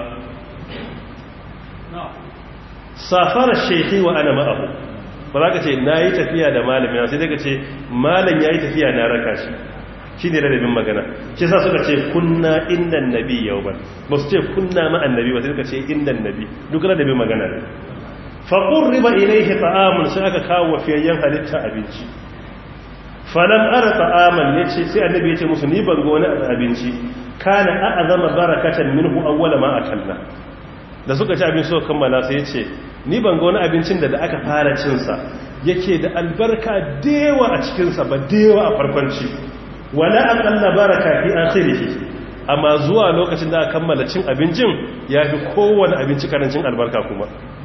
safara shaikhi wa ana ma'ahu ba za ka ce na yi tafiya da malamin sai daga ce malam ya yi tafiya na raka shi shi ne radabin magana shi sa suka ce kunna inda nabi yau ba ba su ce kunna ma'an nabi ba sai suka ce inda nabi duk radabin magana ne faƙun riba ilaihi ta'amun sai aka kawo wafiyayyen halitta abinci falam ara ta'aman ya ce sai annabi ya ce musu ni ban ga wani abinci kana a azama barakatan minhu awwala ma akalla da suka ci abin suka kammala sai ya ce ni ban ga wani abincin da da aka fara cin sa yake da albarka dewa a cikin sa ba dewa a farkon ci wala aqalla baraka fi akhirih amma zuwa lokacin da aka kammala cin abincin ya fi kowane abinci karancin albarka kuma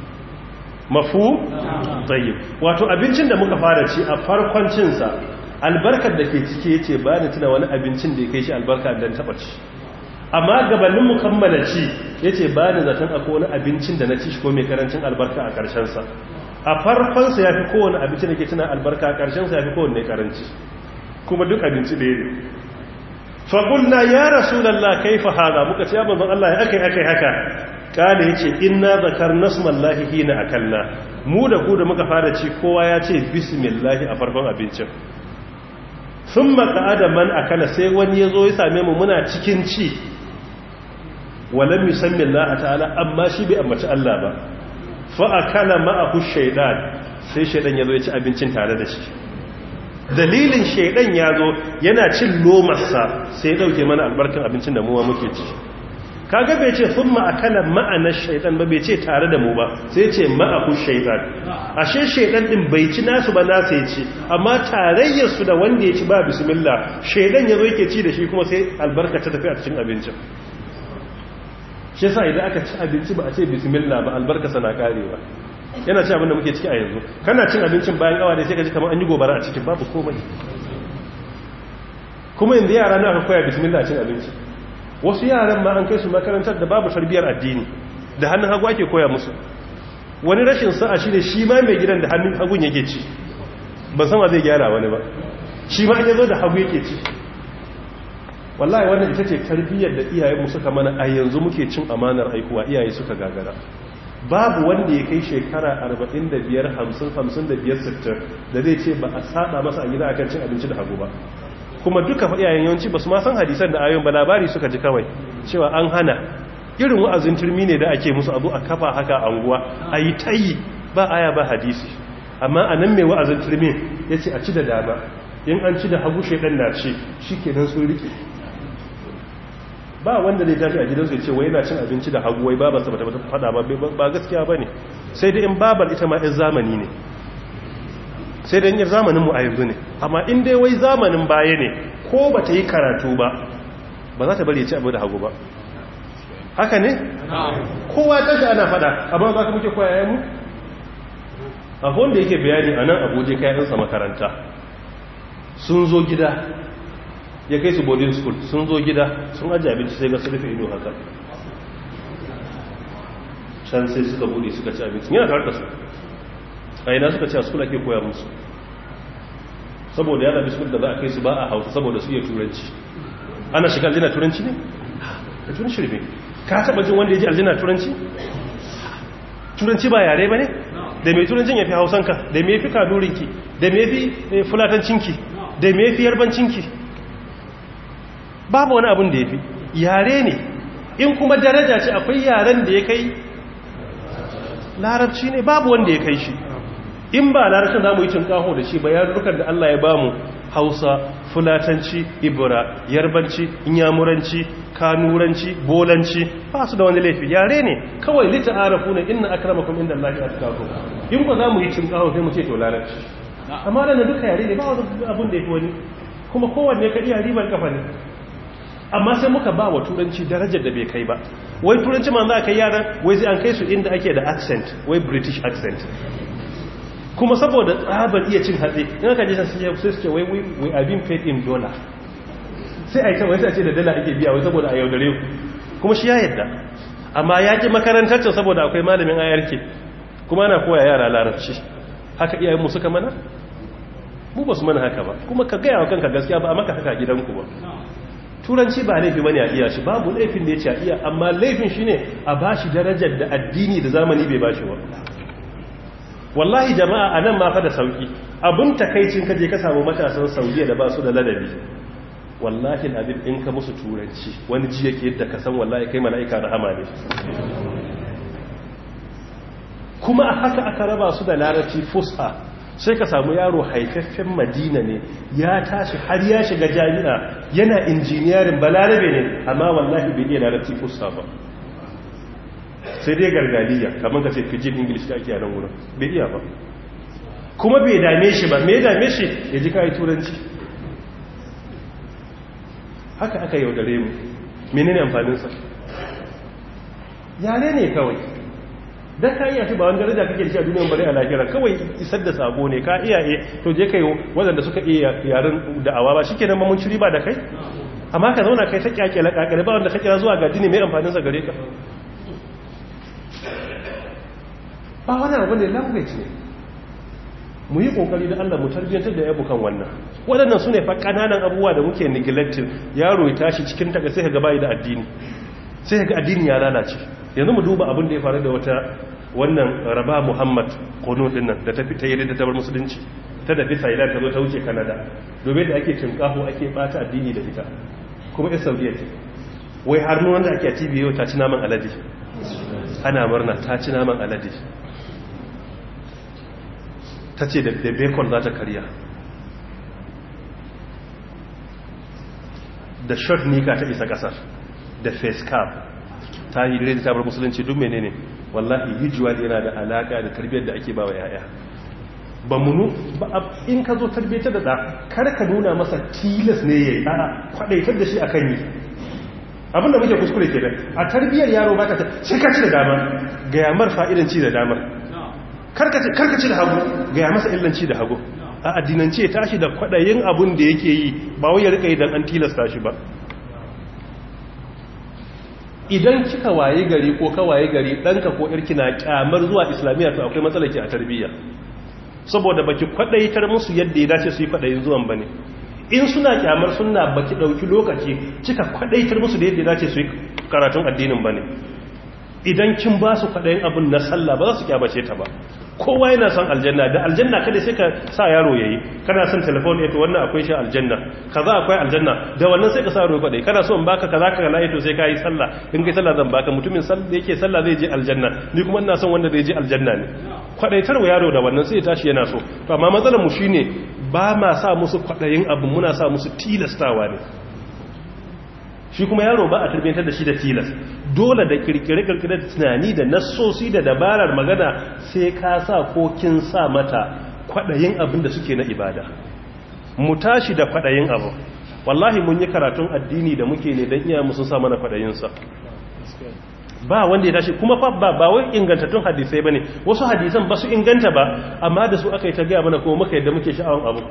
mafu tsayyib wato abincin da muka fara ci a farkon cinsa albarkar da ke cike yace ba ni tuna wani abincin da ya kai shi albarka dan taba ci amma gabanin mu kammala ci yace ba ni zaton akwai wani abincin da na ci shi ko mai karancin albarka a karshen sa a farkon sa yafi kowane abincin da ke tuna albarka a karshen sa yafi kowanne karanci kuma duk abinci ɗaya ne fa qulna ya rasulullah kaifa hada muka ce ya manzon Allah ya akai akai haka kala ya ce ina zakar nasmallahi hina akalla mu da ku da muka fara ci kowa ya ce bismillahi a farkon abincin sun maka'ada man akala sai wani ya zo ya same mu muna cikin ci walam musammin laha ta'ala amma shi bai ambaci Allah ba fa'akala ma'ahu shaidan sai shaidan ya zo ya ci abincin tare da shi dalilin shaidan ya zo yana cin lomarsa sai ya dauke mana albarkan abincin da muwa muke ci kaga bai ce sun ma'akala ma'anar shaidan ba bai ce tare da mu ba sai ce ma'aku shaidan ashe shaidan din bai ci nasu ba nasa ya ci amma tarayyarsu da wanda ya ci ba bismillah shaidan ya zo yake ci da shi kuma sai albarka ta tafi a cikin abincin shi sa idan aka ci abinci ba a ce bismillah ba albarka sana karewa yana ci abin da muke ciki a yanzu kana cin abincin bayan awa da sai ka ji kamar an yi gobara a cikin babu komai kuma yanzu yara na aka koya bismillah cin abinci wasu yaran ma an kai su makarantar da babu tarbiyar addini da hannun hagu ake koya musu wani rashin sa'a shi ne shi ma mai gidan da hannun hagun yake ci ban sama zai gyara wani ba shi ma ya zo da hagu yake ci wallahi wannan ita ce tarbiyyar da iyayenmu suka mana a yanzu muke cin amanar aikuwa iyaye suka gagara babu wanda ya kai shekara 45 50 55 60 da zai ce ba a saba masa a gida akan cin abinci da hagu ba kuma duka iyayen yawanci ba su ma san hadisan da ayoyin ba labari suka ji kawai cewa an hana irin wa'azin turmi ne da ake musu abu a kafa haka a anguwa a yi tayi ba aya ba hadisi amma a nan mai wa'azin turmi ya ce a ci da dama in an ci da hagu shaidan na ce shi kenan sun rike ba wanda zai tashi a gidansu ya ce wai yana cin abinci da hagu wai babarsa ba ta fada ba ba gaskiya ba ne sai da in babar ita ma 'yan zamani ne sai da yin zamanin mu a yanzu ne amma in dai wai zamanin baya ne ko ba ta yi karatu ba ba za ta bari ya ci abu da hagu ba haka ne kowa tashi ana fada amma za ka muke koyayen mu abu wanda yake bayani a nan abuja kayansa makaranta sun zo gida ya kai su boarding school sun zo gida sun ajiye abinci sai ga su rufe ido haka can sai suka bude suka ci abinci yana tare da su a ina suka ci a school ake koya musu saboda yana bi school da za a kai su ba a hausa saboda su iya turanci ana shiga aljina turanci ne? da turanci ne ka taba jin wanda ya ji aljina turanci? turanci ba yare ba ne? da mai turancin ya fi hausanka da mai fi kadurinki da mai fi fulatancinki da mai fi yarbancinki babu wani abin da ya fi yare ne in kuma daraja ce akwai yaren da ya kai larabci ne babu wanda ya kai shi in ba larabcin za mu yi cinkaho da shi ba yarurrukan da Allah ya bamu hausa fulatanci ibra yarbanci inyamuranci kanuranci bolanci ba su da wani laifi yare ne kawai lita arafu ne inna akramakum inda Allah ya tsaka in ba za mu yi cinkaho sai mu ce to larabci amma da duka yare ne ba wani abin da ya fi wani kuma kowanne ka iya ribar kafa ne amma sai muka ba wa turanci darajar da bai kai ba wai turanci ma za a kai yaran wai sai an kai su inda ake da accent wai british accent kuma saboda tsabar iya cin hatsi in aka jisa sai sai su ce wai we are being paid in dollar sai a yi kawai sai a ce da dala ake biya wai saboda a yaudare ku kuma shi ya yadda amma ya ki makarantar can saboda akwai malamin ayarke kuma ana koya yara larabci haka iyayen mu suka mana mu ba su mana haka ba kuma ka gaya wa kanka gaskiya ba a maka haka gidanku ba turanci ba laifi bane a iya shi babu laifin da ya ce a iya amma laifin shine a bashi darajar da addini da zamani bai bashi ba wallahi jama'a a nan ma fa da sauki abin takaicin kaje ka samu matasan saudiya da ba su da ladabi wallahi abin in ka musu turanci wani ji yake yadda ka san wallahi kai mala'ika rahama ne kuma a haka aka raba su da larabci fusha sai ka samu yaro haifaffen madina ne ya tashi har ya shiga jami'a yana injiniyarin balarabe ne amma wallahi bai iya larabci fuska ba sai dai gargaliya kamar ka ce fijin english da ake yanar wurin bai iya ba kuma bai dame shi ba mai dame shi ya ji kayi turanci haka aka yaudare mu menene amfaninsa yare ne kawai dan ka iya shi ba wani daraja kake shi a duniyan bare a lahira kawai isar da sabo ne ka iya e to je kai wadanda suka iya yaren da'awa ba shikenan mun ci riba da kai amma ka zauna kai ta kyakkyala kakare ba wanda ka kira zuwa ga dini mai amfanin sa gare ka ba wani abu ne language ne mu yi kokari da Allah mu tarbiyyantar da yabo kan wannan waɗannan su ne fa kananan abubuwa da muke neglecting yaro ya tashi cikin taga sai ga bai da addini sai ga addini ya lalace yanzu mu duba abin da ya faru da wata wannan raba muhammad kono din nan da ta fita yadda ta bar musulunci ta da bisa idan ta zo ta wuce kanada domin da ake cinkaho ake bata addini da ita kuma ya saudiya ce wai har nuna wanda ake a tv yau ta ci naman alade ana murna ta ci naman alade ta ce da bacon za ta karya da short nika ta isa kasar da face cap ta yi da ta bar musulunci duk menene wallahi hijuwa yana da alaka da tarbiyyar da ake bawa yaya ba munu ba in ka zo tarbiyyar da da kar ka nuna masa tilas ne yayi a kwadaitar da shi akan yi abinda muke kuskure kenan a tarbiyyar yaro baka ta sai ka ci da dama ga yamar fa'idan ci da damar karka ci da hagu ga ya masa illanci da hagu a addinance ya tashi da kwadayin abun da yake yi ba wai ya rika idan an tilasta shi ba idan kika waye gari ko ka waye gari ɗanka ko irki na kyamar zuwa islamiyya to akwai matsalaki a tarbiyya saboda baki kwadaitar musu yadda ya dace su yi kwadayin zuwan bane in suna kyamar suna baki dauki lokaci kika kwadaitar musu da yadda ya dace su yi karatun addinin bane idan kin ba su kwadayin abun na sallah ba za su kyamace ta ba kowa yana son aljanna da aljanna kada sai ka sa yaro yayi kana son telefon eto wannan akwai shi aljanna kaza akwai aljanna da wannan sai ka sa yaro kwadai kana so in baka kaza ka na eto sai ka yi sallah in kai sallah zan baka mutumin sallah da yake sallah zai je aljanna ni kuma ina son wanda zai je aljanna ne kwadaitar wa yaro da wannan sai ya tashi yana so to amma matsalar mu shine ba ma sa musu kwadayin abu muna sa musu tilastawa ne shi kuma yaro ba a tarbiyyantar da shi da tilas dole da kirkire-kirkire da tunani da nassosi da dabarar magana sai ka sa ko kin sa mata kwaɗayin abin da suke na ibada mu tashi da kwaɗayin abu wallahi mun yi karatun addini da muke ne don iya musun sa mana kwaɗayinsa ba wanda ya tashi kuma fa ba ba wai ingantattun hadisai bane wasu hadisan ba su inganta ba amma da su aka yi ta gaya mana kuma muka yadda muke sha'awan abu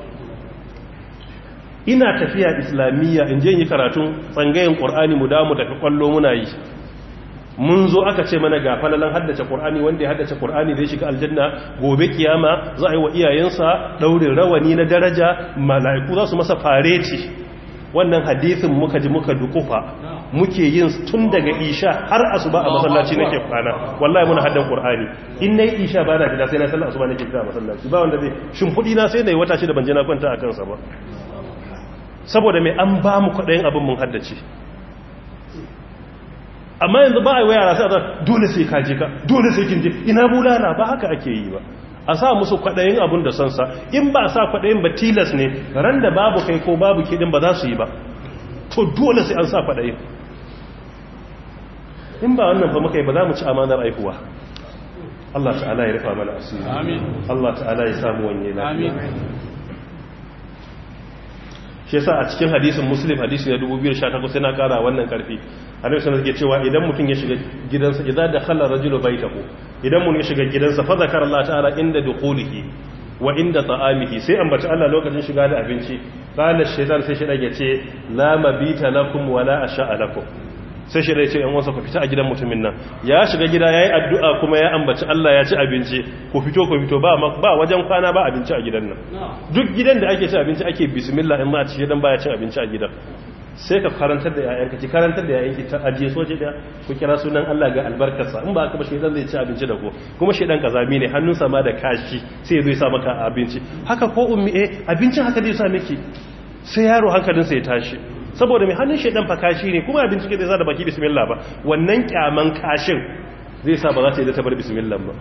ina tafiya islamiyya in je yi karatun tsangayen ƙur'ani mu damu tafi ƙwallo muna yi mun zo aka ce mana ga falalan haddace ƙur'ani wanda ya haddace ƙur'ani zai shiga aljanna gobe kiyama za a yi wa iyayensa ɗaurin rawani na daraja mala'iku za su masa fareti wannan hadisin muka ji muka dukufa muke yin tun daga isha har asuba a masallaci nake kwana wallahi muna haddan qur'ani in nayi isha ba na gida sai na sallar asuba nake kira masallaci ba wanda zai shimfudi na sai nayi wata shi da banje na kwanta akan sa ba saboda mai an ba mu kwaɗayin abin mun haddace amma yanzu ba a yi wa yara sai a dole sai kaje ka dole sai kin je ina bulala ba haka ake yi ba a sa musu kwaɗayin abin da sansa in ba a sa kwaɗayin ba tilas ne ran da babu kai ko babu kiɗin ba za su yi ba to dole sai an sa kwaɗayin in ba wannan fa muka yi ba za mu ci amanar aihuwa Allah ta'ala ya rufa mana asiri Allah ta'ala ya samu wanye lafiya shi yasa a cikin hadisin muslim hadisi na 2018 sai na kara wannan karfi annabi sallallahu alaihi cewa idan mutum ya shiga gidansa idza dakhala rajulu baytahu idan mutum ya shiga gidansa fa zakara Allah ta'ala inda dukhulihi wa inda ta'amihi sai ambaci Allah lokacin shiga da abinci qala shaytan sai shi dage ce la mabita lakum wala asha'a lakum sai shi dai ce yan wasa ku fita a gidan mutumin nan ya shiga gida yayi addu'a kuma ya ambaci Allah ya ci abinci ku fito ku fito ba ba wajen kwana ba abinci a gidan nan duk gidan da ake ci abinci ake bismillah in ma a ci gidan baya cin abinci a gidan sai ka karantar da yayanka ki karantar da yayanki ta ajiye soje da ku kira sunan Allah ga albarkarsa in ba haka ba shedan zai ci abinci da ku kuma shedan kazami ne hannunsa ma da kashi sai zai sa maka abinci haka ko ummi eh abincin haka zai sa miki sai yaro hankalinsa ya tashi saboda mai hannun shaidan fa kashi ne kuma abinci ke zai sa da baki bismillah ba wannan kyaman kashin zai sa ba za ta yi da ta bar bismillah ba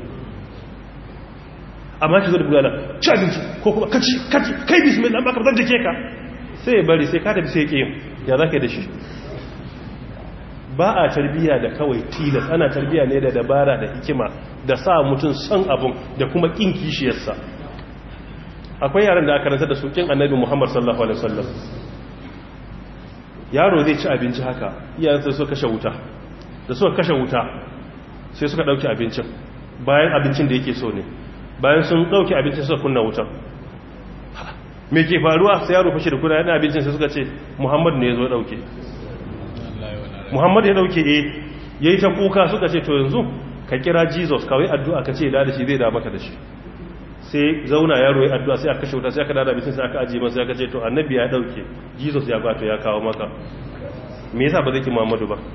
amma ki zo da bulala ci abinci ko kuma kaci kaci kai bismillah ba ka zan jake ka sai ya bari sai ka tafi sai ya ya za ka yi da shi ba a tarbiya da kawai tilas ana tarbiya ne da dabara da hikima da sa mutum son abun da kuma kin kishiyarsa akwai yaran da aka rantar da su kin annabi muhammad sallallahu alaihi wasallam yaro zai ci abinci haka iyayensa suka kashe wuta da suka kashe wuta sai suka dauki abincin bayan abincin da yake so ne bayan sun dauki abincin suka kunna wutan me ke faruwa sai yaro fashe da kuna yana abincin sai suka ce muhammad ne ya zo dauke muhammad ya dauke eh yayi ta kuka suka ce to yanzu ka kira jesus kawai addu'a ka ce da shi zai da maka da shi sai zauna yaro ya addu'a sai aka kashe wuta sai aka dada bitin sai aka ajiye masa aka ce to annabi ya dauke jesus ya kwato ya kawo maka me yasa ba zai ki muhammadu ba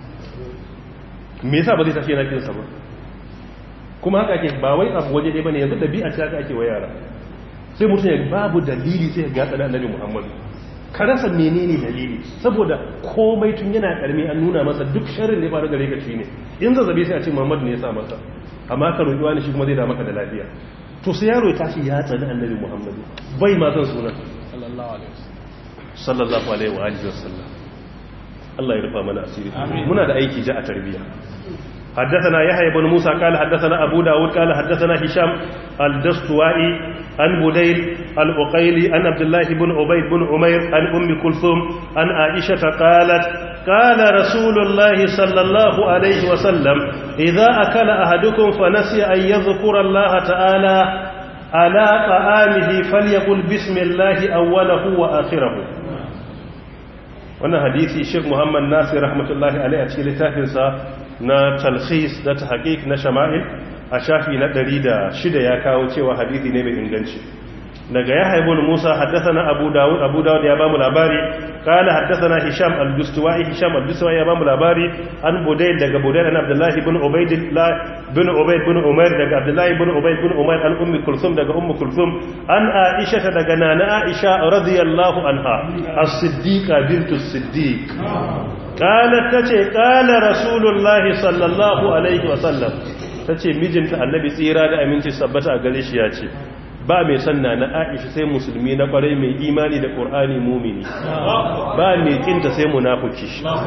me yasa ba zai tafi yana kinsa ba kuma haka ake ba wai abu waje ɗaya bane yanzu dabi'a ce haka ake wa yara sai mutum ya babu dalili sai ya gatsa da annabi muhammadu ka rasa menene dalili saboda komai tun yana karmi an nuna masa duk sharrin da ya faru gare ka ne in zazzabe sai a ce muhammadu ne ya sa masa amma ka roƙi wani shi kuma zai da maka da lafiya to sai yaro ya tashi ya tsani annabi muhammadu bai ma zan sunan sallallahu alaihi wa alihi wasallam Allah ya rufa mana asiri muna da aiki ja a tarbiya حدثنا يحيى بن موسى قال حدثنا أبو داود قال حدثنا هشام الدستوائي عن بديل الأقيلي عن عبد الله بن عبيد بن عمير عن أم كلثوم عن عائشة قالت قال رسول الله صلى الله عليه وسلم إذا أكل أحدكم فنسي أن يذكر الله تعالى على طعامه فليقل بسم الله أوله وآخره wannan hadisi Sheikh Muhammad Nasir rahmatullahi alaihi a cikin littafinsa na talkhis da tahqiq na shama'il a shafi na 106 ya kawo cewa hadisi ne mai inganci daga yahya ibn musa haddathana abu dawud abu dawud ya bamu labari qala haddathana hisham al-dustuwai hisham al-dustuwai ya bamu labari an budayl daga budayl an abdullahi ibn ubaydillah ibn ubayd ibn umayr daga abdullahi ibn ubayd ibn umayr an ummi kulthum daga ummu kulthum an aisha daga nana aisha radiyallahu anha as-siddiqa bintu as-siddiq qalat tace qala rasulullahi sallallahu alaihi wa sallam tace mijinta annabi tsira da aminci sabbata a gare shi ya ce ba mai sanna na aisha sai musulmi na kwarai mai imani da ƙor'ani mumini ba mai kinta sai munafuki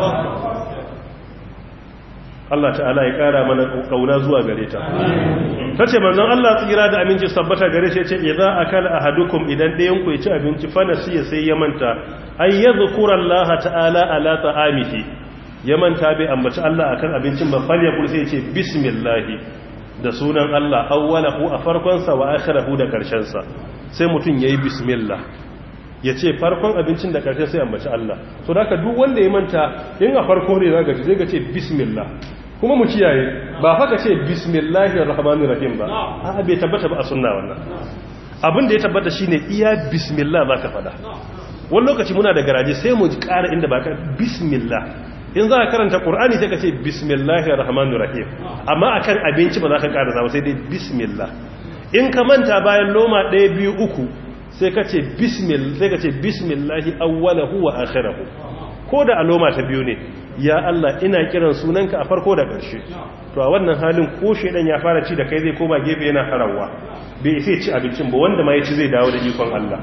Allah ta'ala ya ƙara mana ƙauna zuwa gare ta ta ce manzon Allah tsira da aminci sabbata gare shi ce idan akala ahadukum idan ɗayan ku ya ci abinci fa nasiya sai ya manta ay yadhkura Allah ta'ala ala ta'amihi ya manta bai ambaci Allah akan abincin ba fal ya sai ya ce bismillah da sunan Allah awwalahu a farkonsa wa akhirahu da karshensa sai mutum yayi bismillah ya ce farkon abincin da karshe sai ambaci Allah so da duk wanda ya manta in a farko ne zaka ji zai ga ce bismillah kuma mu kiyaye ba fa ka ce bismillahir rahmanir rahim ba a bai tabbata ba a sunna wannan abin da ya tabbata shine iya bismillah zaka fada wani lokaci muna da garaje sai mu ƙara inda ba ka bismillah in za ka karanta ƙur'ani sai ka ce bismillahir rahmanir rahim amma akan abinci ba za ka ƙara zama sai dai bismillah in ka manta bayan loma ɗaya biyu uku sai ka ce bismillah sai ka ce bismillahi awwalahu wa akhirahu ko da a loma ta biyu ne ya Allah ina kiran sunanka a farko da ƙarshe to a wannan halin ko shedan ya fara ci da kai zai koma gefe yana harawa bai sai ci abincin ba wanda ma ya ci zai dawo da ikon Allah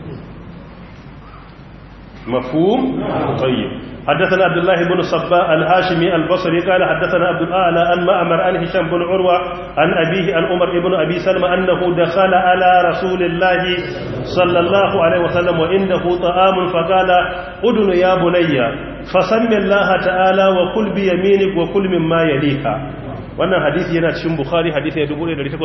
مفهوم طيب حدثنا عبد الله بن صباء الهاشمي البصري قال حدثنا عبد الاعلى عن معمر عن هشام بن عروه عن ابيه عن عمر بن ابي سلمى انه دخل على رسول الله صلى الله عليه وسلم وانه طعام فقال ادن يا بني فسم الله تعالى وكل بيمينك وكل مما يليك wannan hadisi yana cikin bukhari hadisi ya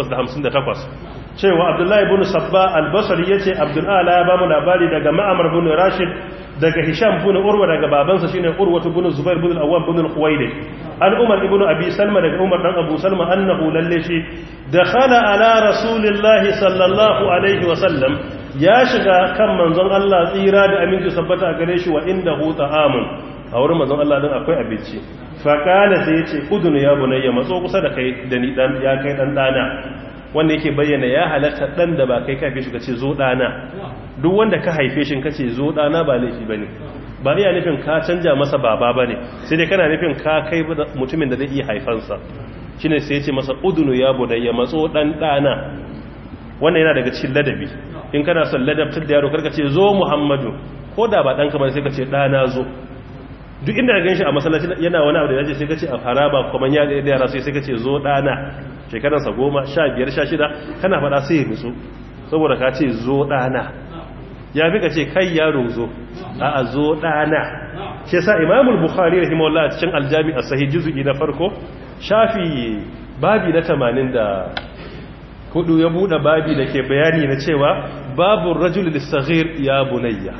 1858 cewa abdullahi ibn sabba al-basri yace abdul ala ya bamu labari daga ma'amar ibn rashid daga hisham ibn urwa daga babansa shine urwa ibn zubair ibn al-awwam ibn al-khuwaylid an umar ibn abi salma daga umar dan abu salma annahu lalle shi dakhala ala rasulillahi sallallahu alaihi wa sallam ya shiga kan manzon Allah tsira da aminci sabbata a gare shi wa indahu ta'amun a wurin manzon Allah din akwai abinci faƙala sai ya ce udunu ya bunayya matso kusa da kai da ni dan ya kai dan dana wanda yake bayyana ya halatta dan da ba kai ka haife shi kace zo dana duk wanda ka haife shi kace zo dana ba laifi bane ba iya nufin ka canja masa baba bane sai dai kana nufin ka kai mutumin da zai iya haifansa shine sai ya ce masa udunu ya bunayya matso dan dana wannan yana daga cikin ladabi in kana son ladabtar da yaro karka ce zo muhammadu ko da ba danka bane sai ka ce dana zo duk inda ka ganshi a masallaci yana wani abu da yaje sai kace a haraba kuma ya da yara sai sai kace zo dana shekaran sa 10 15 16 kana fada sai ya nutsu saboda ka ce zo dana ya fi kace kai yaro zo a a zo dana shi yasa Imam al-Bukhari rahimahullah cikin al-Jami' as-Sahih juz'i na farko shafi babi na 80 da hudu ya bude babi da ke bayani na cewa babu rajul lis-saghir ya bunayya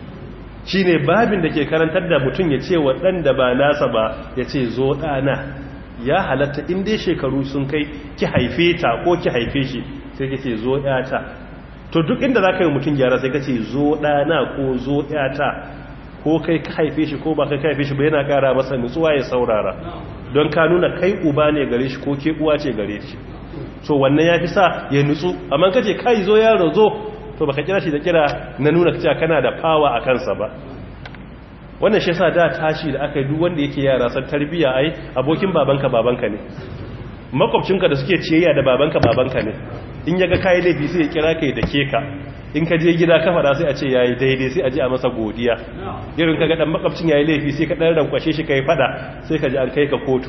shi ne babin da ke karantar da mutum ya ce waɗanda ba nasa ba ya ce zo ɗana ya halatta inda shekaru sun kai ki haife ta ko ki haife shi sai ka ce zo ‘yata to duk inda za ka yi mutum gyara sai ka ce zo ɗana ko zo ‘yata ko kai ka haife shi ko ba kai ka haife shi ba yana ƙara masa nutsuwa ya saurara don ka nuna kai uba ne gare shi ko ke uwa ce gare shi so wannan ya fi sa ya nutsu amma ka ce kai zo yaro zo to baka kira shi da kira na nuna cewa kana da fawa a kansa ba wannan shi yasa da tashi da aka yi duk wanda yake yara san tarbiya ai abokin babanka babanka ne makwabcinka da suke ciyayya da babanka babanka ne in yaga kai laifi sai ya kira kai da keka in ka je gida ka fada sai a ce yayi daidai sai a ji a masa godiya irin kaga dan makwabcin yayi laifi sai ka dan rankwashe shi kai fada sai ka ji an kai ka kotu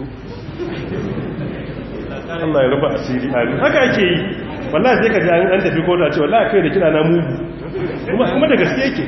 Allah ya rufa asiri amin haka ake yi wallahi sai ka ji an tafi kotu a ce wallahi kai da kira na mugu kuma kuma da gaske yake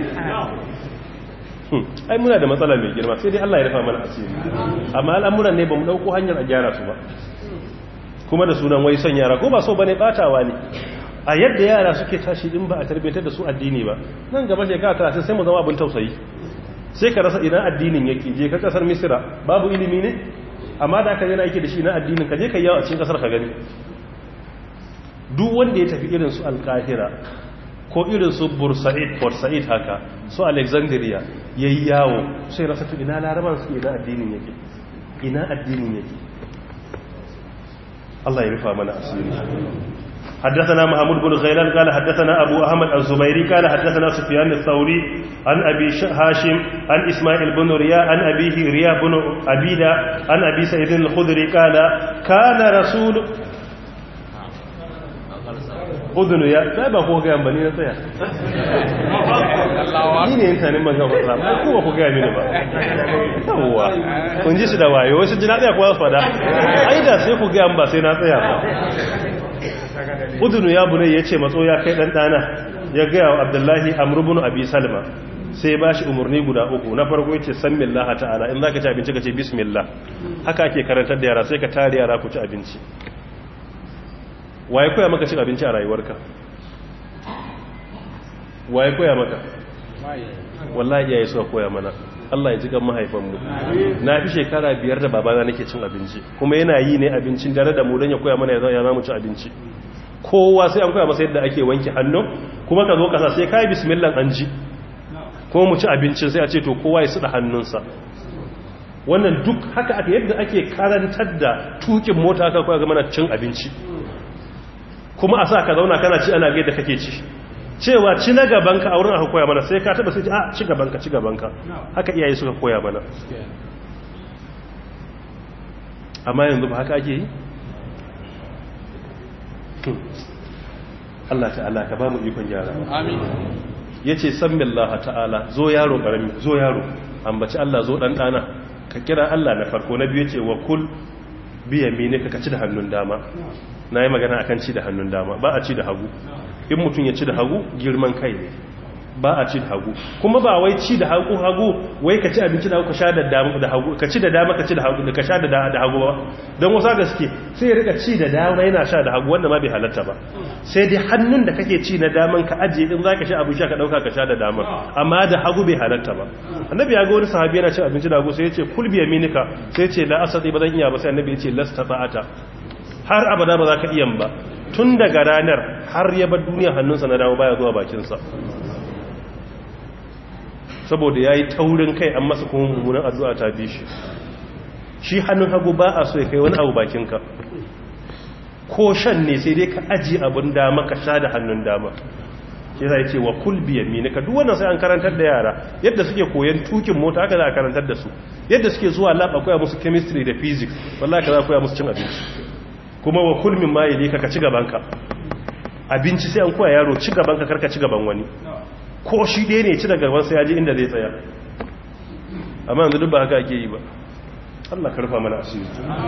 ai muna da matsala mai girma sai dai Allah ya rufa mana asiri amma al'amuran ne bamu dauko hanyar a gyara su ba kuma da sunan wai son yara ko ba so bane batawa ne a yadda yara suke tashi din ba a tarbiyyar da su addini ba nan gaba shekara 30 sai mu zama abin tausayi sai ka rasa idan addinin yake je ka kasar misira babu ilimi ne amma da aka yana yake da shi na addinin ka je ka yawo a cikin kasar ka gani duk wanda ya tafi irin su alkahira ko ko irin su bursa'id port sa'id haka su alexandria yayi yawo sai rasa to ina laraban su ina addinin yake ina addinin yake Allah ya rufa mana asiri حدثنا محمود بن غيلان قال حدثنا أبو أحمد الزبيري قال حدثنا سفيان الثوري عن أبي هاشم عن إسماعيل بن رياء عن أبيه رياء بن أبيدة عن أبي سعيد الخدري قال كان رسول udunu ya sai ba ko ga bani na tsaya ni ne intanin man gaba sa ba ko ko ga mini ba yawa kun ji su da wayo wasu jina tsaya ko fada ai da sai ku ga ba sai na tsaya ba udunu ya bunai yace matso ya kai dan dana ya ga wa abdullahi amr ibn abi salma sai ba shi umarni guda uku na farko yace sammillaha ta'ala in zaka ci abinci ka ce bismillah haka ake karantar da yara sai ka tare yara ku ci abinci waye koya maka cin abinci a rayuwarka waye koya maka wallahi iyaye suka koya mana Allah ya ji kan mahaifanmu na fi shekara biyar da babana nake cin abinci kuma yana yi ne abincin dare da mu don ya koya mana ya za mu ci abinci kowa sai an koya masa yadda ake wanke hannu kuma ka zo kasa sai ka yi bismillah an ji kuma mu ci abincin sai a ce to kowa ya suɗa hannunsa wannan duk haka ake yadda ake karantar da tukin mota aka koya ga mana cin abinci kuma a sa ka zauna kana ci ana gaida kake ci cewa ci na gabanka a wurin aka koya mana sai ka taba sai a ci gabanka ci gabanka haka iyaye suka koya mana amma yanzu ba haka ake yi Allah ta'ala ka ba mu ikon gyara amin yace sammillaha ta'ala zo yaro karami zo yaro ambaci Allah zo dan dana ka kira Allah na farko na biyu yace wa kul biya mene ka ci da hannun dama na yi magana akan ci da hannun dama ba a ci da hagu in mutum ya ci da hagu girman kai ne ba a ci da hagu kuma ba wai ci da hagu hagu wai ka ci abinci da hagu ka sha da dama da hagu ka ci da dama ka ci da hagu da ka sha da da hagu ba don wasu gaske sai ya rika ci da dama yana sha da hagu wanda ma bai halatta ba sai dai hannun da kake ci na daman ka ajiye din zaka sha abu sha ka dauka ka sha da dama amma da hagu bai halatta ba annabi ya ga wani sahabi yana cin abinci da hagu sai ya ce kul bi yaminika sai ya ce la asati ba zan iya ba sai annabi ya ce lasta ta'ata har abada ba za ka iya ba tun daga ranar har ya bar duniya hannunsa na dawo baya zuwa bakinsa saboda ya yi taurin kai an masa kuma mummunan addu'a ta bi shi shi hannun hagu ba a so ya kai wani abu bakinka ko shan ne sai dai ka aji abin dama ka sha da hannun dama ke zai ce wa kulbi yamini ka duwannan sai an karantar da yara yadda suke koyan tukin mota haka za a karantar da su yadda suke zuwa lab a koya musu chemistry da physics wallahi ka za a koya musu cin abinci kuma wa kulmin ma yali ka ci gabanka abinci sai an koya yaro ci gabanka karka ci gaban wani ko shi ɗaya ne ci daga gaban sai ya ji inda zai tsaya amma yanzu duk ba haka ake yi ba Allah ka rufa mana asiri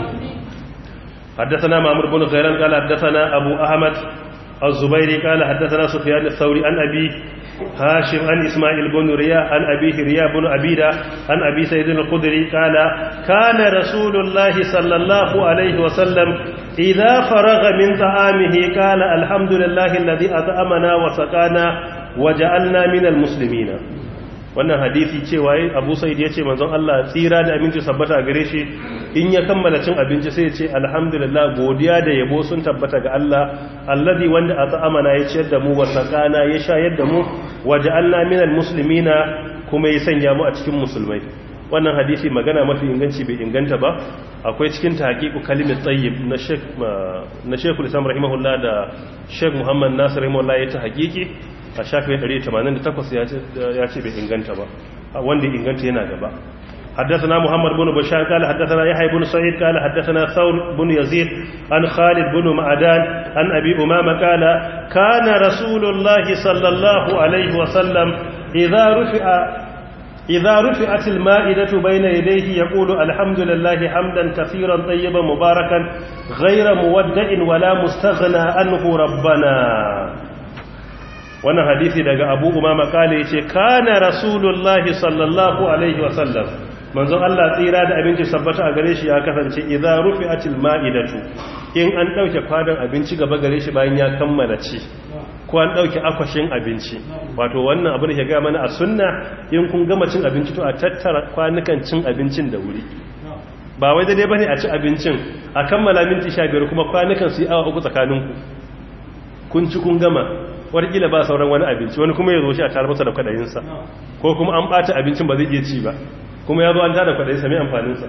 حدثنا مامور بن غيران قال حدثنا أبو أحمد الزبيري قال حدثنا سفيان الثوري عن أبي هاشم عن إسماعيل بن رياء عن أبيه رياء بن أبيدة عن أبي سيد الخدري قال كان رسول الله صلى الله عليه وسلم إذا فرغ من طعامه قال الحمد لله الذي أطعمنا وسقانا وجعلنا من المسلمين wannan hadisi cewa abu sa'id ya ce manzon Allah tsira da abinci sabbata a gare shi in ya kammala cin abinci sai ya ce alhamdulillah godiya da yabo sun tabbata ga Allah alladhi wanda at'amana ya ciyar da mu wa saqana ya shayar da mu waja'alna minal muslimina kuma ya sanya mu a cikin musulmai wannan hadisi magana mafi inganci bai inganta ba akwai cikin tahqiqu kalimat tayyib na Sheikh na Sheikhul Islam rahimahullah da Sheikh Muhammad Nasir rahimahullah ya ta haƙiƙi a shafi 188 ya ce bai inganta ba wanda inganta yana gaba حدثنا محمد بن بشار قال حدثنا يحيى بن سعيد قال حدثنا ثور بن يزيد عن خالد بن معدان عن أبي أمامة قال كان رسول الله صلى الله عليه وسلم إذا رفع إذا رفعت المائدة بين يديه يقول الحمد لله حمدا كثيرا طيبا مباركا غير مودع ولا مستغنى عنه ربنا wannan hadisi daga abu umama kale ce kana rasulullahi sallallahu alaihi wasallam manzon Allah tsira da abinci sabbata a gare shi ya kasance idza rufi'atil ma'idatu in an dauke kwadan abinci gaba gare shi bayan ya kammala ci ko an dauke akwashin abinci wato wannan abu da ke ga mana a sunna in kun gama cin abinci to a tattara kwanukan cin abincin da wuri ba wai daidai bane a ci abincin a kammala minti 15 kuma kwanukan su yi awa uku tsakaninku kun ci kun gama warkila ba sauran wani abinci wani kuma ya zo shi a tare masa da kwadayinsa ko kuma an bata abincin ba zai iya ci ba kuma ya zo an tada kwadayinsa mai amfaninsa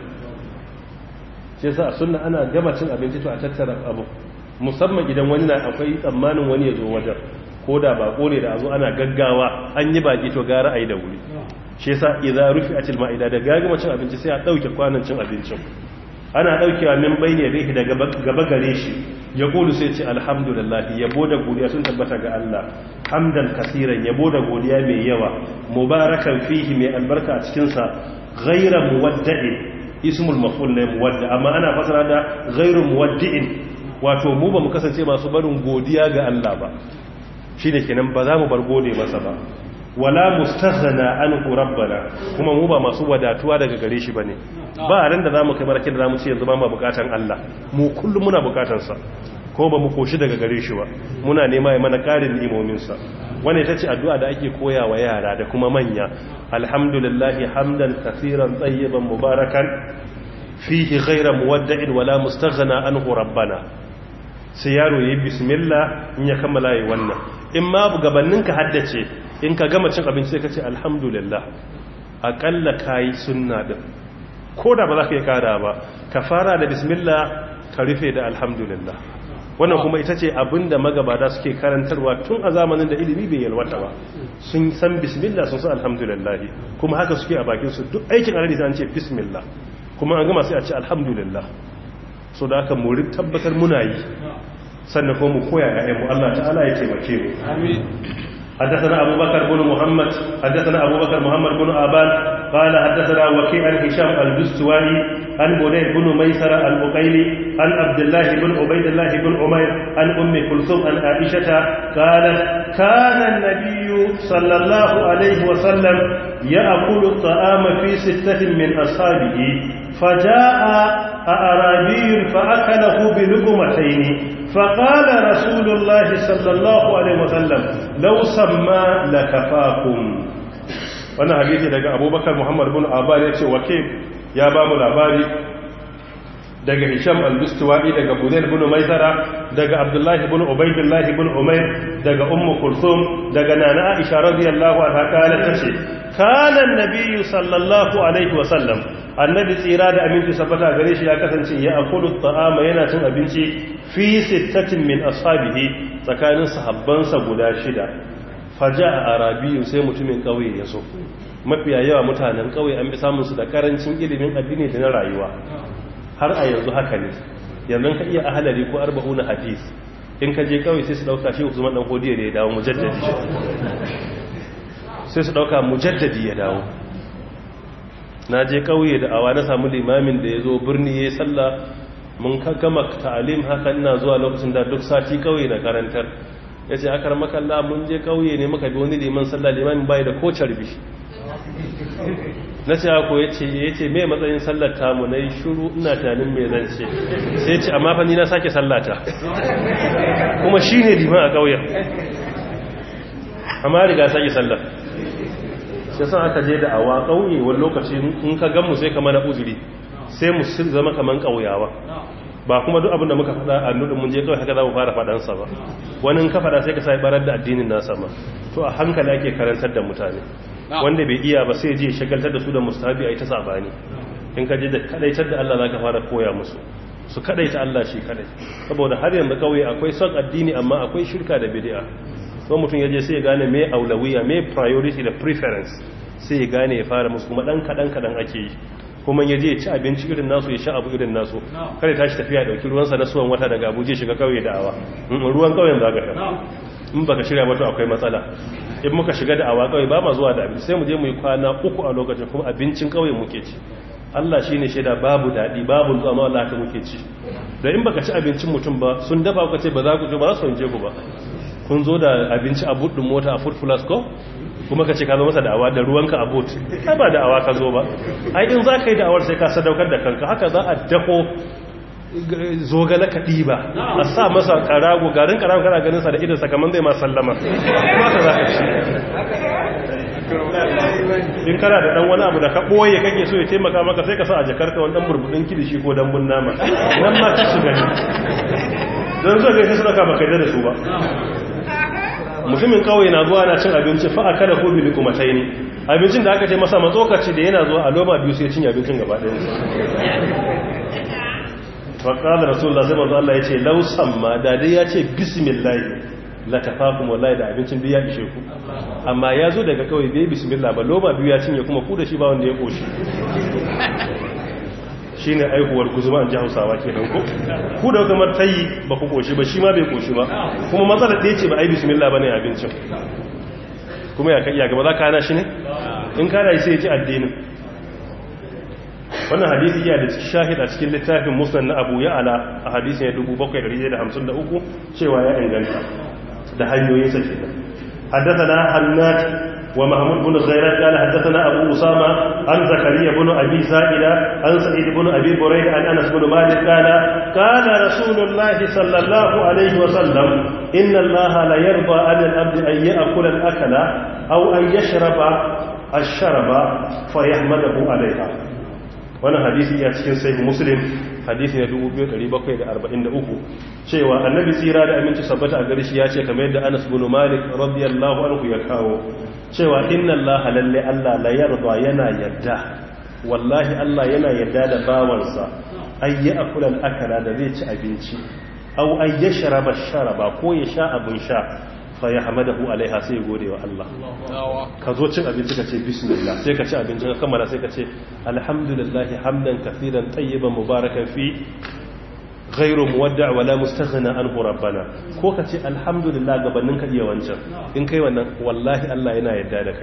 shi yasa a sunna ana gama cin abinci to a tattara abu musamman idan wani na akwai tsammanin wani ya zo wajen ko da bako ne da a zo ana gaggawa an yi baki to gara a yi da wuri shi yasa idza rufi'atil ma'ida da gagama cin abinci sai a dauke kwanan cin abincin ana daukewa min bayne rihi daga gaba gare shi ya kulu sai ce alhamdulillah yabo da godiya sun tabbata ga Allah hamdan kasiran yabo da godiya mai yawa mubarakan fihi mai albarka a cikin sa ghayra muwadda'in ismul maf'ul ne muwadda amma ana fasara da ghayru muwaddi'in wato mu ba mu kasance masu barin godiya ga Allah ba shine kenan ba za mu bar gode masa ba wala mustaghna anhu rabbana kuma mu ba masu wadatuwa daga gare shi bane ba ran da zamu kai barakin da zamu ce yanzu ba mu bukatan Allah mu kullum muna bukatan sa ko ba mu koshi daga gare shi ba muna nema ya mana karin ni'imomin sa wannan ita ce addu'a da ake koya wa yara da kuma manya alhamdulillahi hamdan kaseeran tayyiban mubarakan fihi ghayra muwadda'in wala mustaghna anhu rabbana sai yaro yayi bismillah in ya kammala yi wannan in ma gabaninka haddace in ka gama cin abinci sai ka ce alhamdulillah aƙalla ka yi sunna ɗin ko da ba za ka yi kada ba ka fara da bismillah ka rufe da alhamdulillah wannan kuma ita ce abin da magabata suke karantarwa tun a zamanin da ilimi bai yalwata ba sun san bismillah sun san alhamdulillah kuma haka suke a bakin su duk aikin alheri sai an ce bismillah kuma an gama sai a ce alhamdulillah so da aka muri tabbatar muna yi sannan kuma mu koya ya'yanmu Allah ta'ala ya taimake mu amin حدثنا أبو بكر بن محمد حدثنا أبو بكر محمد بن آبان قال حدثنا وكيع عن هشام البستوائي عن بنير بن ميسر البقيلي عن عبد الله بن عبيد الله بن عمير عن أم كلثوم عن عائشة قالت كان النبي صلى الله عليه وسلم يأكل الطعام في ستة من أصحابه فجاء أعرابي فأكله بلقمتين فقال رسول الله صلى الله عليه وسلم لو سمى لكفاكم wannan hadisi daga abubakar muhammad bin abar ya ce wake ya ba mu labari daga hisham al-bistuwa'i daga buzair bin maisara daga abdullahi bin ubaidillahi bin umair daga ummu kulthum daga nana aisha radiyallahu anha kala tace kana annabiyyu sallallahu alaihi wa sallam annabi tsira da aminci sabata gare shi ya kasance ya akulu ta'ama yana cin abinci fi sittatin min ashabihi tsakanin sahabbansa guda shida faja a arabiyu sai mutumin kauye ya so mafiya yawa mutanen kauye an bi samun su da karancin ilimin addini da na rayuwa har a yanzu haka ne yanzu ka iya ahalari ko arba'una hadis in ka je kauye sai su dauka shi Usman dan Hodiya ne ya dawo mujaddadi sai su dauka mujaddadi ya dawo na je kauye da awa na samu limamin da ya zo birni ya sallah mun gama ta'alim haka ina zuwa lokacin da duk sati kauye na karantar ya ce akar makalla mun je kauye ne muka bi wani liman sallah limamin bai da ko carbi na ce ako ya ce ya ce mai matsayin sallar tamu na yi shuru ina tunanin mai zan ce sai ce amma fa ni na sake sallata kuma shi ne liman a kauyen amma riga sake sallar sai san aka je da awa kauye wani lokaci in ka gan mu sai ka mana uzuri sai mu zama kaman kauyawa ba kuma duk abin da muka faɗa a nudin mun je kawai haka za mu fara faɗansa ba wani in ka faɗa sai ka sai barar da addinin nasa ma to a hankali ake karantar da mutane wanda bai iya ba sai je shagaltar da su da mustahabi a ita sabani in ka je da kadaitar da Allah zaka fara koya musu su kadaita Allah shi kadai saboda har yanzu kauye akwai son addini amma akwai shirka da bid'a ko mutum ya je sai ya gane me aulawiya me priority da preference sai ya gane ya fara musu kuma dan kadan kadan ake yi kuma ya je ya ci abinci irin nasu ya sha abu irin nasu kada tashi tafiya dauki ruwansa na suwan wata daga abuja shiga kauye da awa ruwan kauyen za ka sha in baka shirya ba to akwai matsala in muka shiga da awa kauye ba ma zuwa da abinci sai mu je mu yi kwana uku a lokacin kuma abincin kauye muke ci Allah shine shaida babu daɗi babu nutsuwa amma Allah ta muke ci da in baka ci abincin mutum ba sun dafa ku ce ba za ku je ba za su wanje ku ba kun zo da abinci a buɗin mota a food plus ko kuma ka ce ka zo masa da'awa da ruwanka a boot ai ba da'awa ka zo ba ai in za ka yi da'awar sai ka sadaukar da kanka haka za a dako zogale ka ɗiba a sa masa karago garin karago kana ganin sa da idan sakaman zai ma sallama kuma ka za ka ci in kana da dan wani abu da ka ɓoye kake so ya taimaka maka sai ka sa a jakarka wani dan burbuɗin kilishi ko dambun nama nan ma ka su gani don zo ga su suna kama kai da su ba mutumin kawai na zuwa na cin abinci fa aka da hobi bi kuma taini abincin da aka ce masa matsokaci da yana zuwa a loma biyu sai cin abincin gaba ɗaya fa qala rasulullah sai manzo Allah yace law samma da dai yace bismillah la tafakum wallahi da abincin biya ishe ku amma ya zo daga kawai bai bismillah ba loma biyu ya cinye kuma ku da shi ba wanda ya koshi shi ne aihuwar guzuma an ji hausawa ke nan ko ku da kamar ta yi ba ku koshi ba shi ma bai koshi ba kuma matsalar ɗaya ce ba a yi bismillah ba ne abincin kuma ya iya gaba za ka hana shi ne in kana yi sai ya ci addinin wannan hadisi iya da shahid a cikin littafin musnad na abu ya ala a hadisin ya 7153 cewa ya inganta da hanyoyinsa kenan حدثنا حناد ومحمود بن غيران قال حدثنا أبو أسامة عن زكريا بن أبي زائدة عن سعيد بن أبي بريدة عن أنس بن مالك قال قال رسول الله صلى الله عليه وسلم إن الله لا يرضى عن الأبد أن يأكل الأكل أو أن يشرب الشرب فيحمده عليها wani hadisi ya cikin sai muslim hadisi na 2743 cewa annabi tsira da aminci sabbata a gari shi ya ce kamar yadda anas bin malik radiyallahu anhu ya kawo cewa inna allaha lalle allah la yarda yana yadda wallahi allah yana yadda da bawansa ay ya'kula al-akala da zai ci abinci aw ay yashraba sharaba ko ya sha abin sha fa yahmadahu alaiha sai ya gode wa Allah ka zo cin abinci ka ce bismillah sai ka ci abinci ka kammala sai ka ce alhamdulillahi hamdan kafiran tayyiban mubarakan fi ghairu muwadda' wala mustaghna anhu rabbana ko ka ce alhamdulillah gabanin ka iya wancan in kai wannan wallahi Allah yana yarda da kai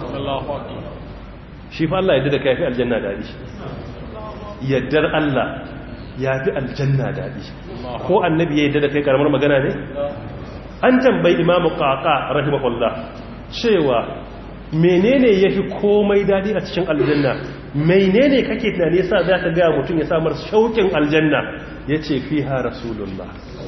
shi fa Allah yarda da kai fi aljanna dadi yaddar Allah ya fi aljanna dadi ko annabi ya yarda da kai karamar magana ne an tambayi imamu qaqa rahimahullah cewa menene yafi komai dadi a cikin aljanna menene kake tunani yasa za ka ga mutum ya samar shaukin aljanna yace fiha rasulullah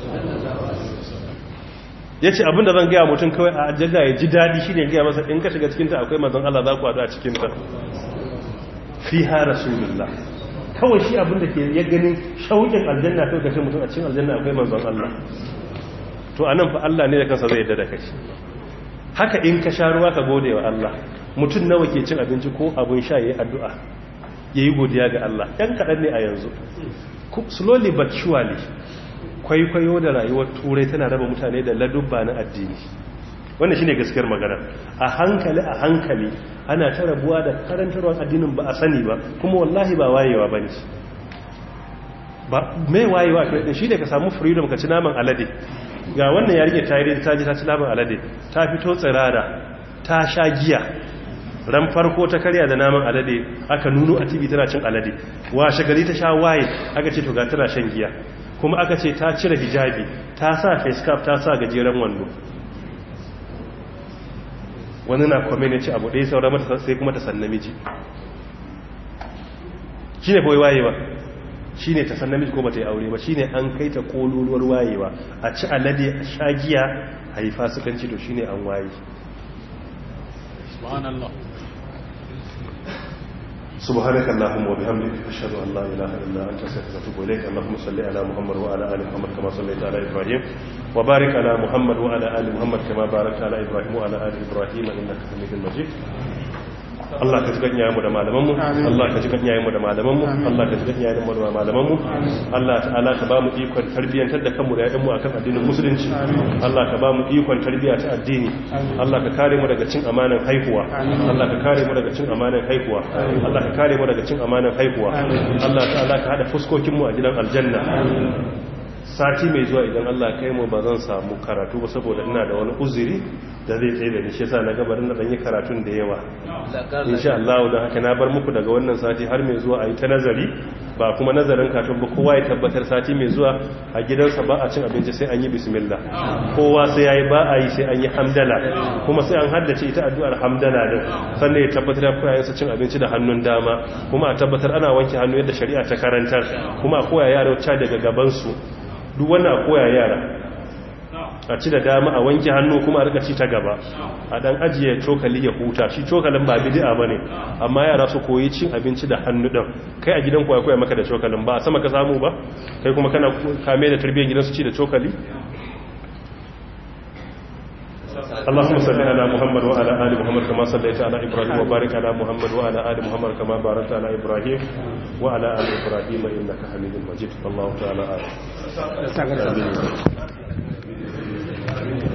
yace abinda zan ga mutum kawai a aljanna ya ji dadi shine ga masa in ka shiga cikin ta akwai manzon Allah za ku hadu a cikin ta fiha rasulullah kawai shi abinda ke ya ganin shaukin aljanna kai kace mutum a cikin aljanna akwai manzon Allah to anan fa Allah ne da kansa zai yarda da kai haka in ka sha ruwa ka gode wa Allah mutum nawa ke cin abinci ko abin sha yayi addu'a yayi godiya ga Allah ɗan kaɗan ne a yanzu slowly but surely kwaikwayo da rayuwar turai tana raba mutane da ladubba na addini wannan shine gaskiyar magana a hankali a hankali ana ta rabuwa da karantarwar addinin ba a sani ba kuma wallahi ba wayewa bane ba mai wayewa kai shi ne ka samu freedom ka ci naman alade ga wannan ya rike tayiri ta ji ta ci naman alade ta fito tsirara ta sha giya ran farko ta karya da naman alade aka nuno a tv tana cin alade washe gari ta sha waye aka ce to ga tana shan giya kuma aka ce ta cire hijabi ta sa face cap ta sa gajeren wando wani na kwame ne ce abu ɗaya saura mata sai kuma ta san namiji shi ne kawai wayewa shi ne ta san namiji ko ba ta yi aure ba shi ne an kai ta kololuwar wayewa a ci alade a sha giya a yi fasikanci to shi ne an waye سبحانك اللهم وبحمدك أشهد أن لا إله إلا أنت أستغفرك وأتوب إليك اللهم صل على محمد وعلى آل محمد كما صليت على إبراهيم وبارك على محمد وعلى آل محمد كما باركت على إبراهيم وعلى آل إبراهيم إنك حميد مجيد Allah ka jikan yayin mu da malaman mu Allah ka jikan yayin mu da malaman mu Allah ka jikan yayin mu da malaman mu Allah ta'ala ka ba mu ikon tarbiyyantar da kanmu da yayin mu akan addinin musulunci Allah ka ba mu ikon tarbiyya ta addini Allah ka kare mu daga cin amanan haihuwa Allah ka kare mu daga cin amanan haihuwa Allah ka kare mu daga cin amanan haihuwa Allah ta'ala ka hada fuskokin mu a gidan aljanna sati mai zuwa idan Allah kai mu ba zan samu karatu ba saboda ina da wani uzuri da zai tsaye da ni shi yasa na gabarin da yi karatun da yawa insha Allah da haka na bar muku daga wannan sati har mai zuwa a yi ta nazari ba kuma nazarin katun ba kowa ya tabbatar sati mai zuwa a gidansa ba a cin abinci sai an yi bismillah kowa sai yayi ba a yi sai an yi hamdala kuma sai an haddace ita addu'ar hamdala din sannan ya tabbatar da koyayensa cin abinci da hannun dama kuma a tabbatar ana wanke hannu yadda shari'a ta karantar kuma a koya yara wacce daga gaban su duk wannan a koya yara a ci da dama a wanke hannu kuma a rika ci ta gaba a dan ajiye cokali ya huta shi cokalin ba bid'a bane amma yara su koyi cin abinci da hannu din kai a gidan koya koya maka da cokalin ba a sama ka samu ba kai kuma kana kame da tarbiyyar gidan su ci da cokali اللهم صل على محمد وعلى ال محمد كما صليت على ابراهيم وبارك على محمد وعلى ال محمد كما باركت على ابراهيم وعلى ال ابراهيم انك حميد مجيد الله تعالى اعلم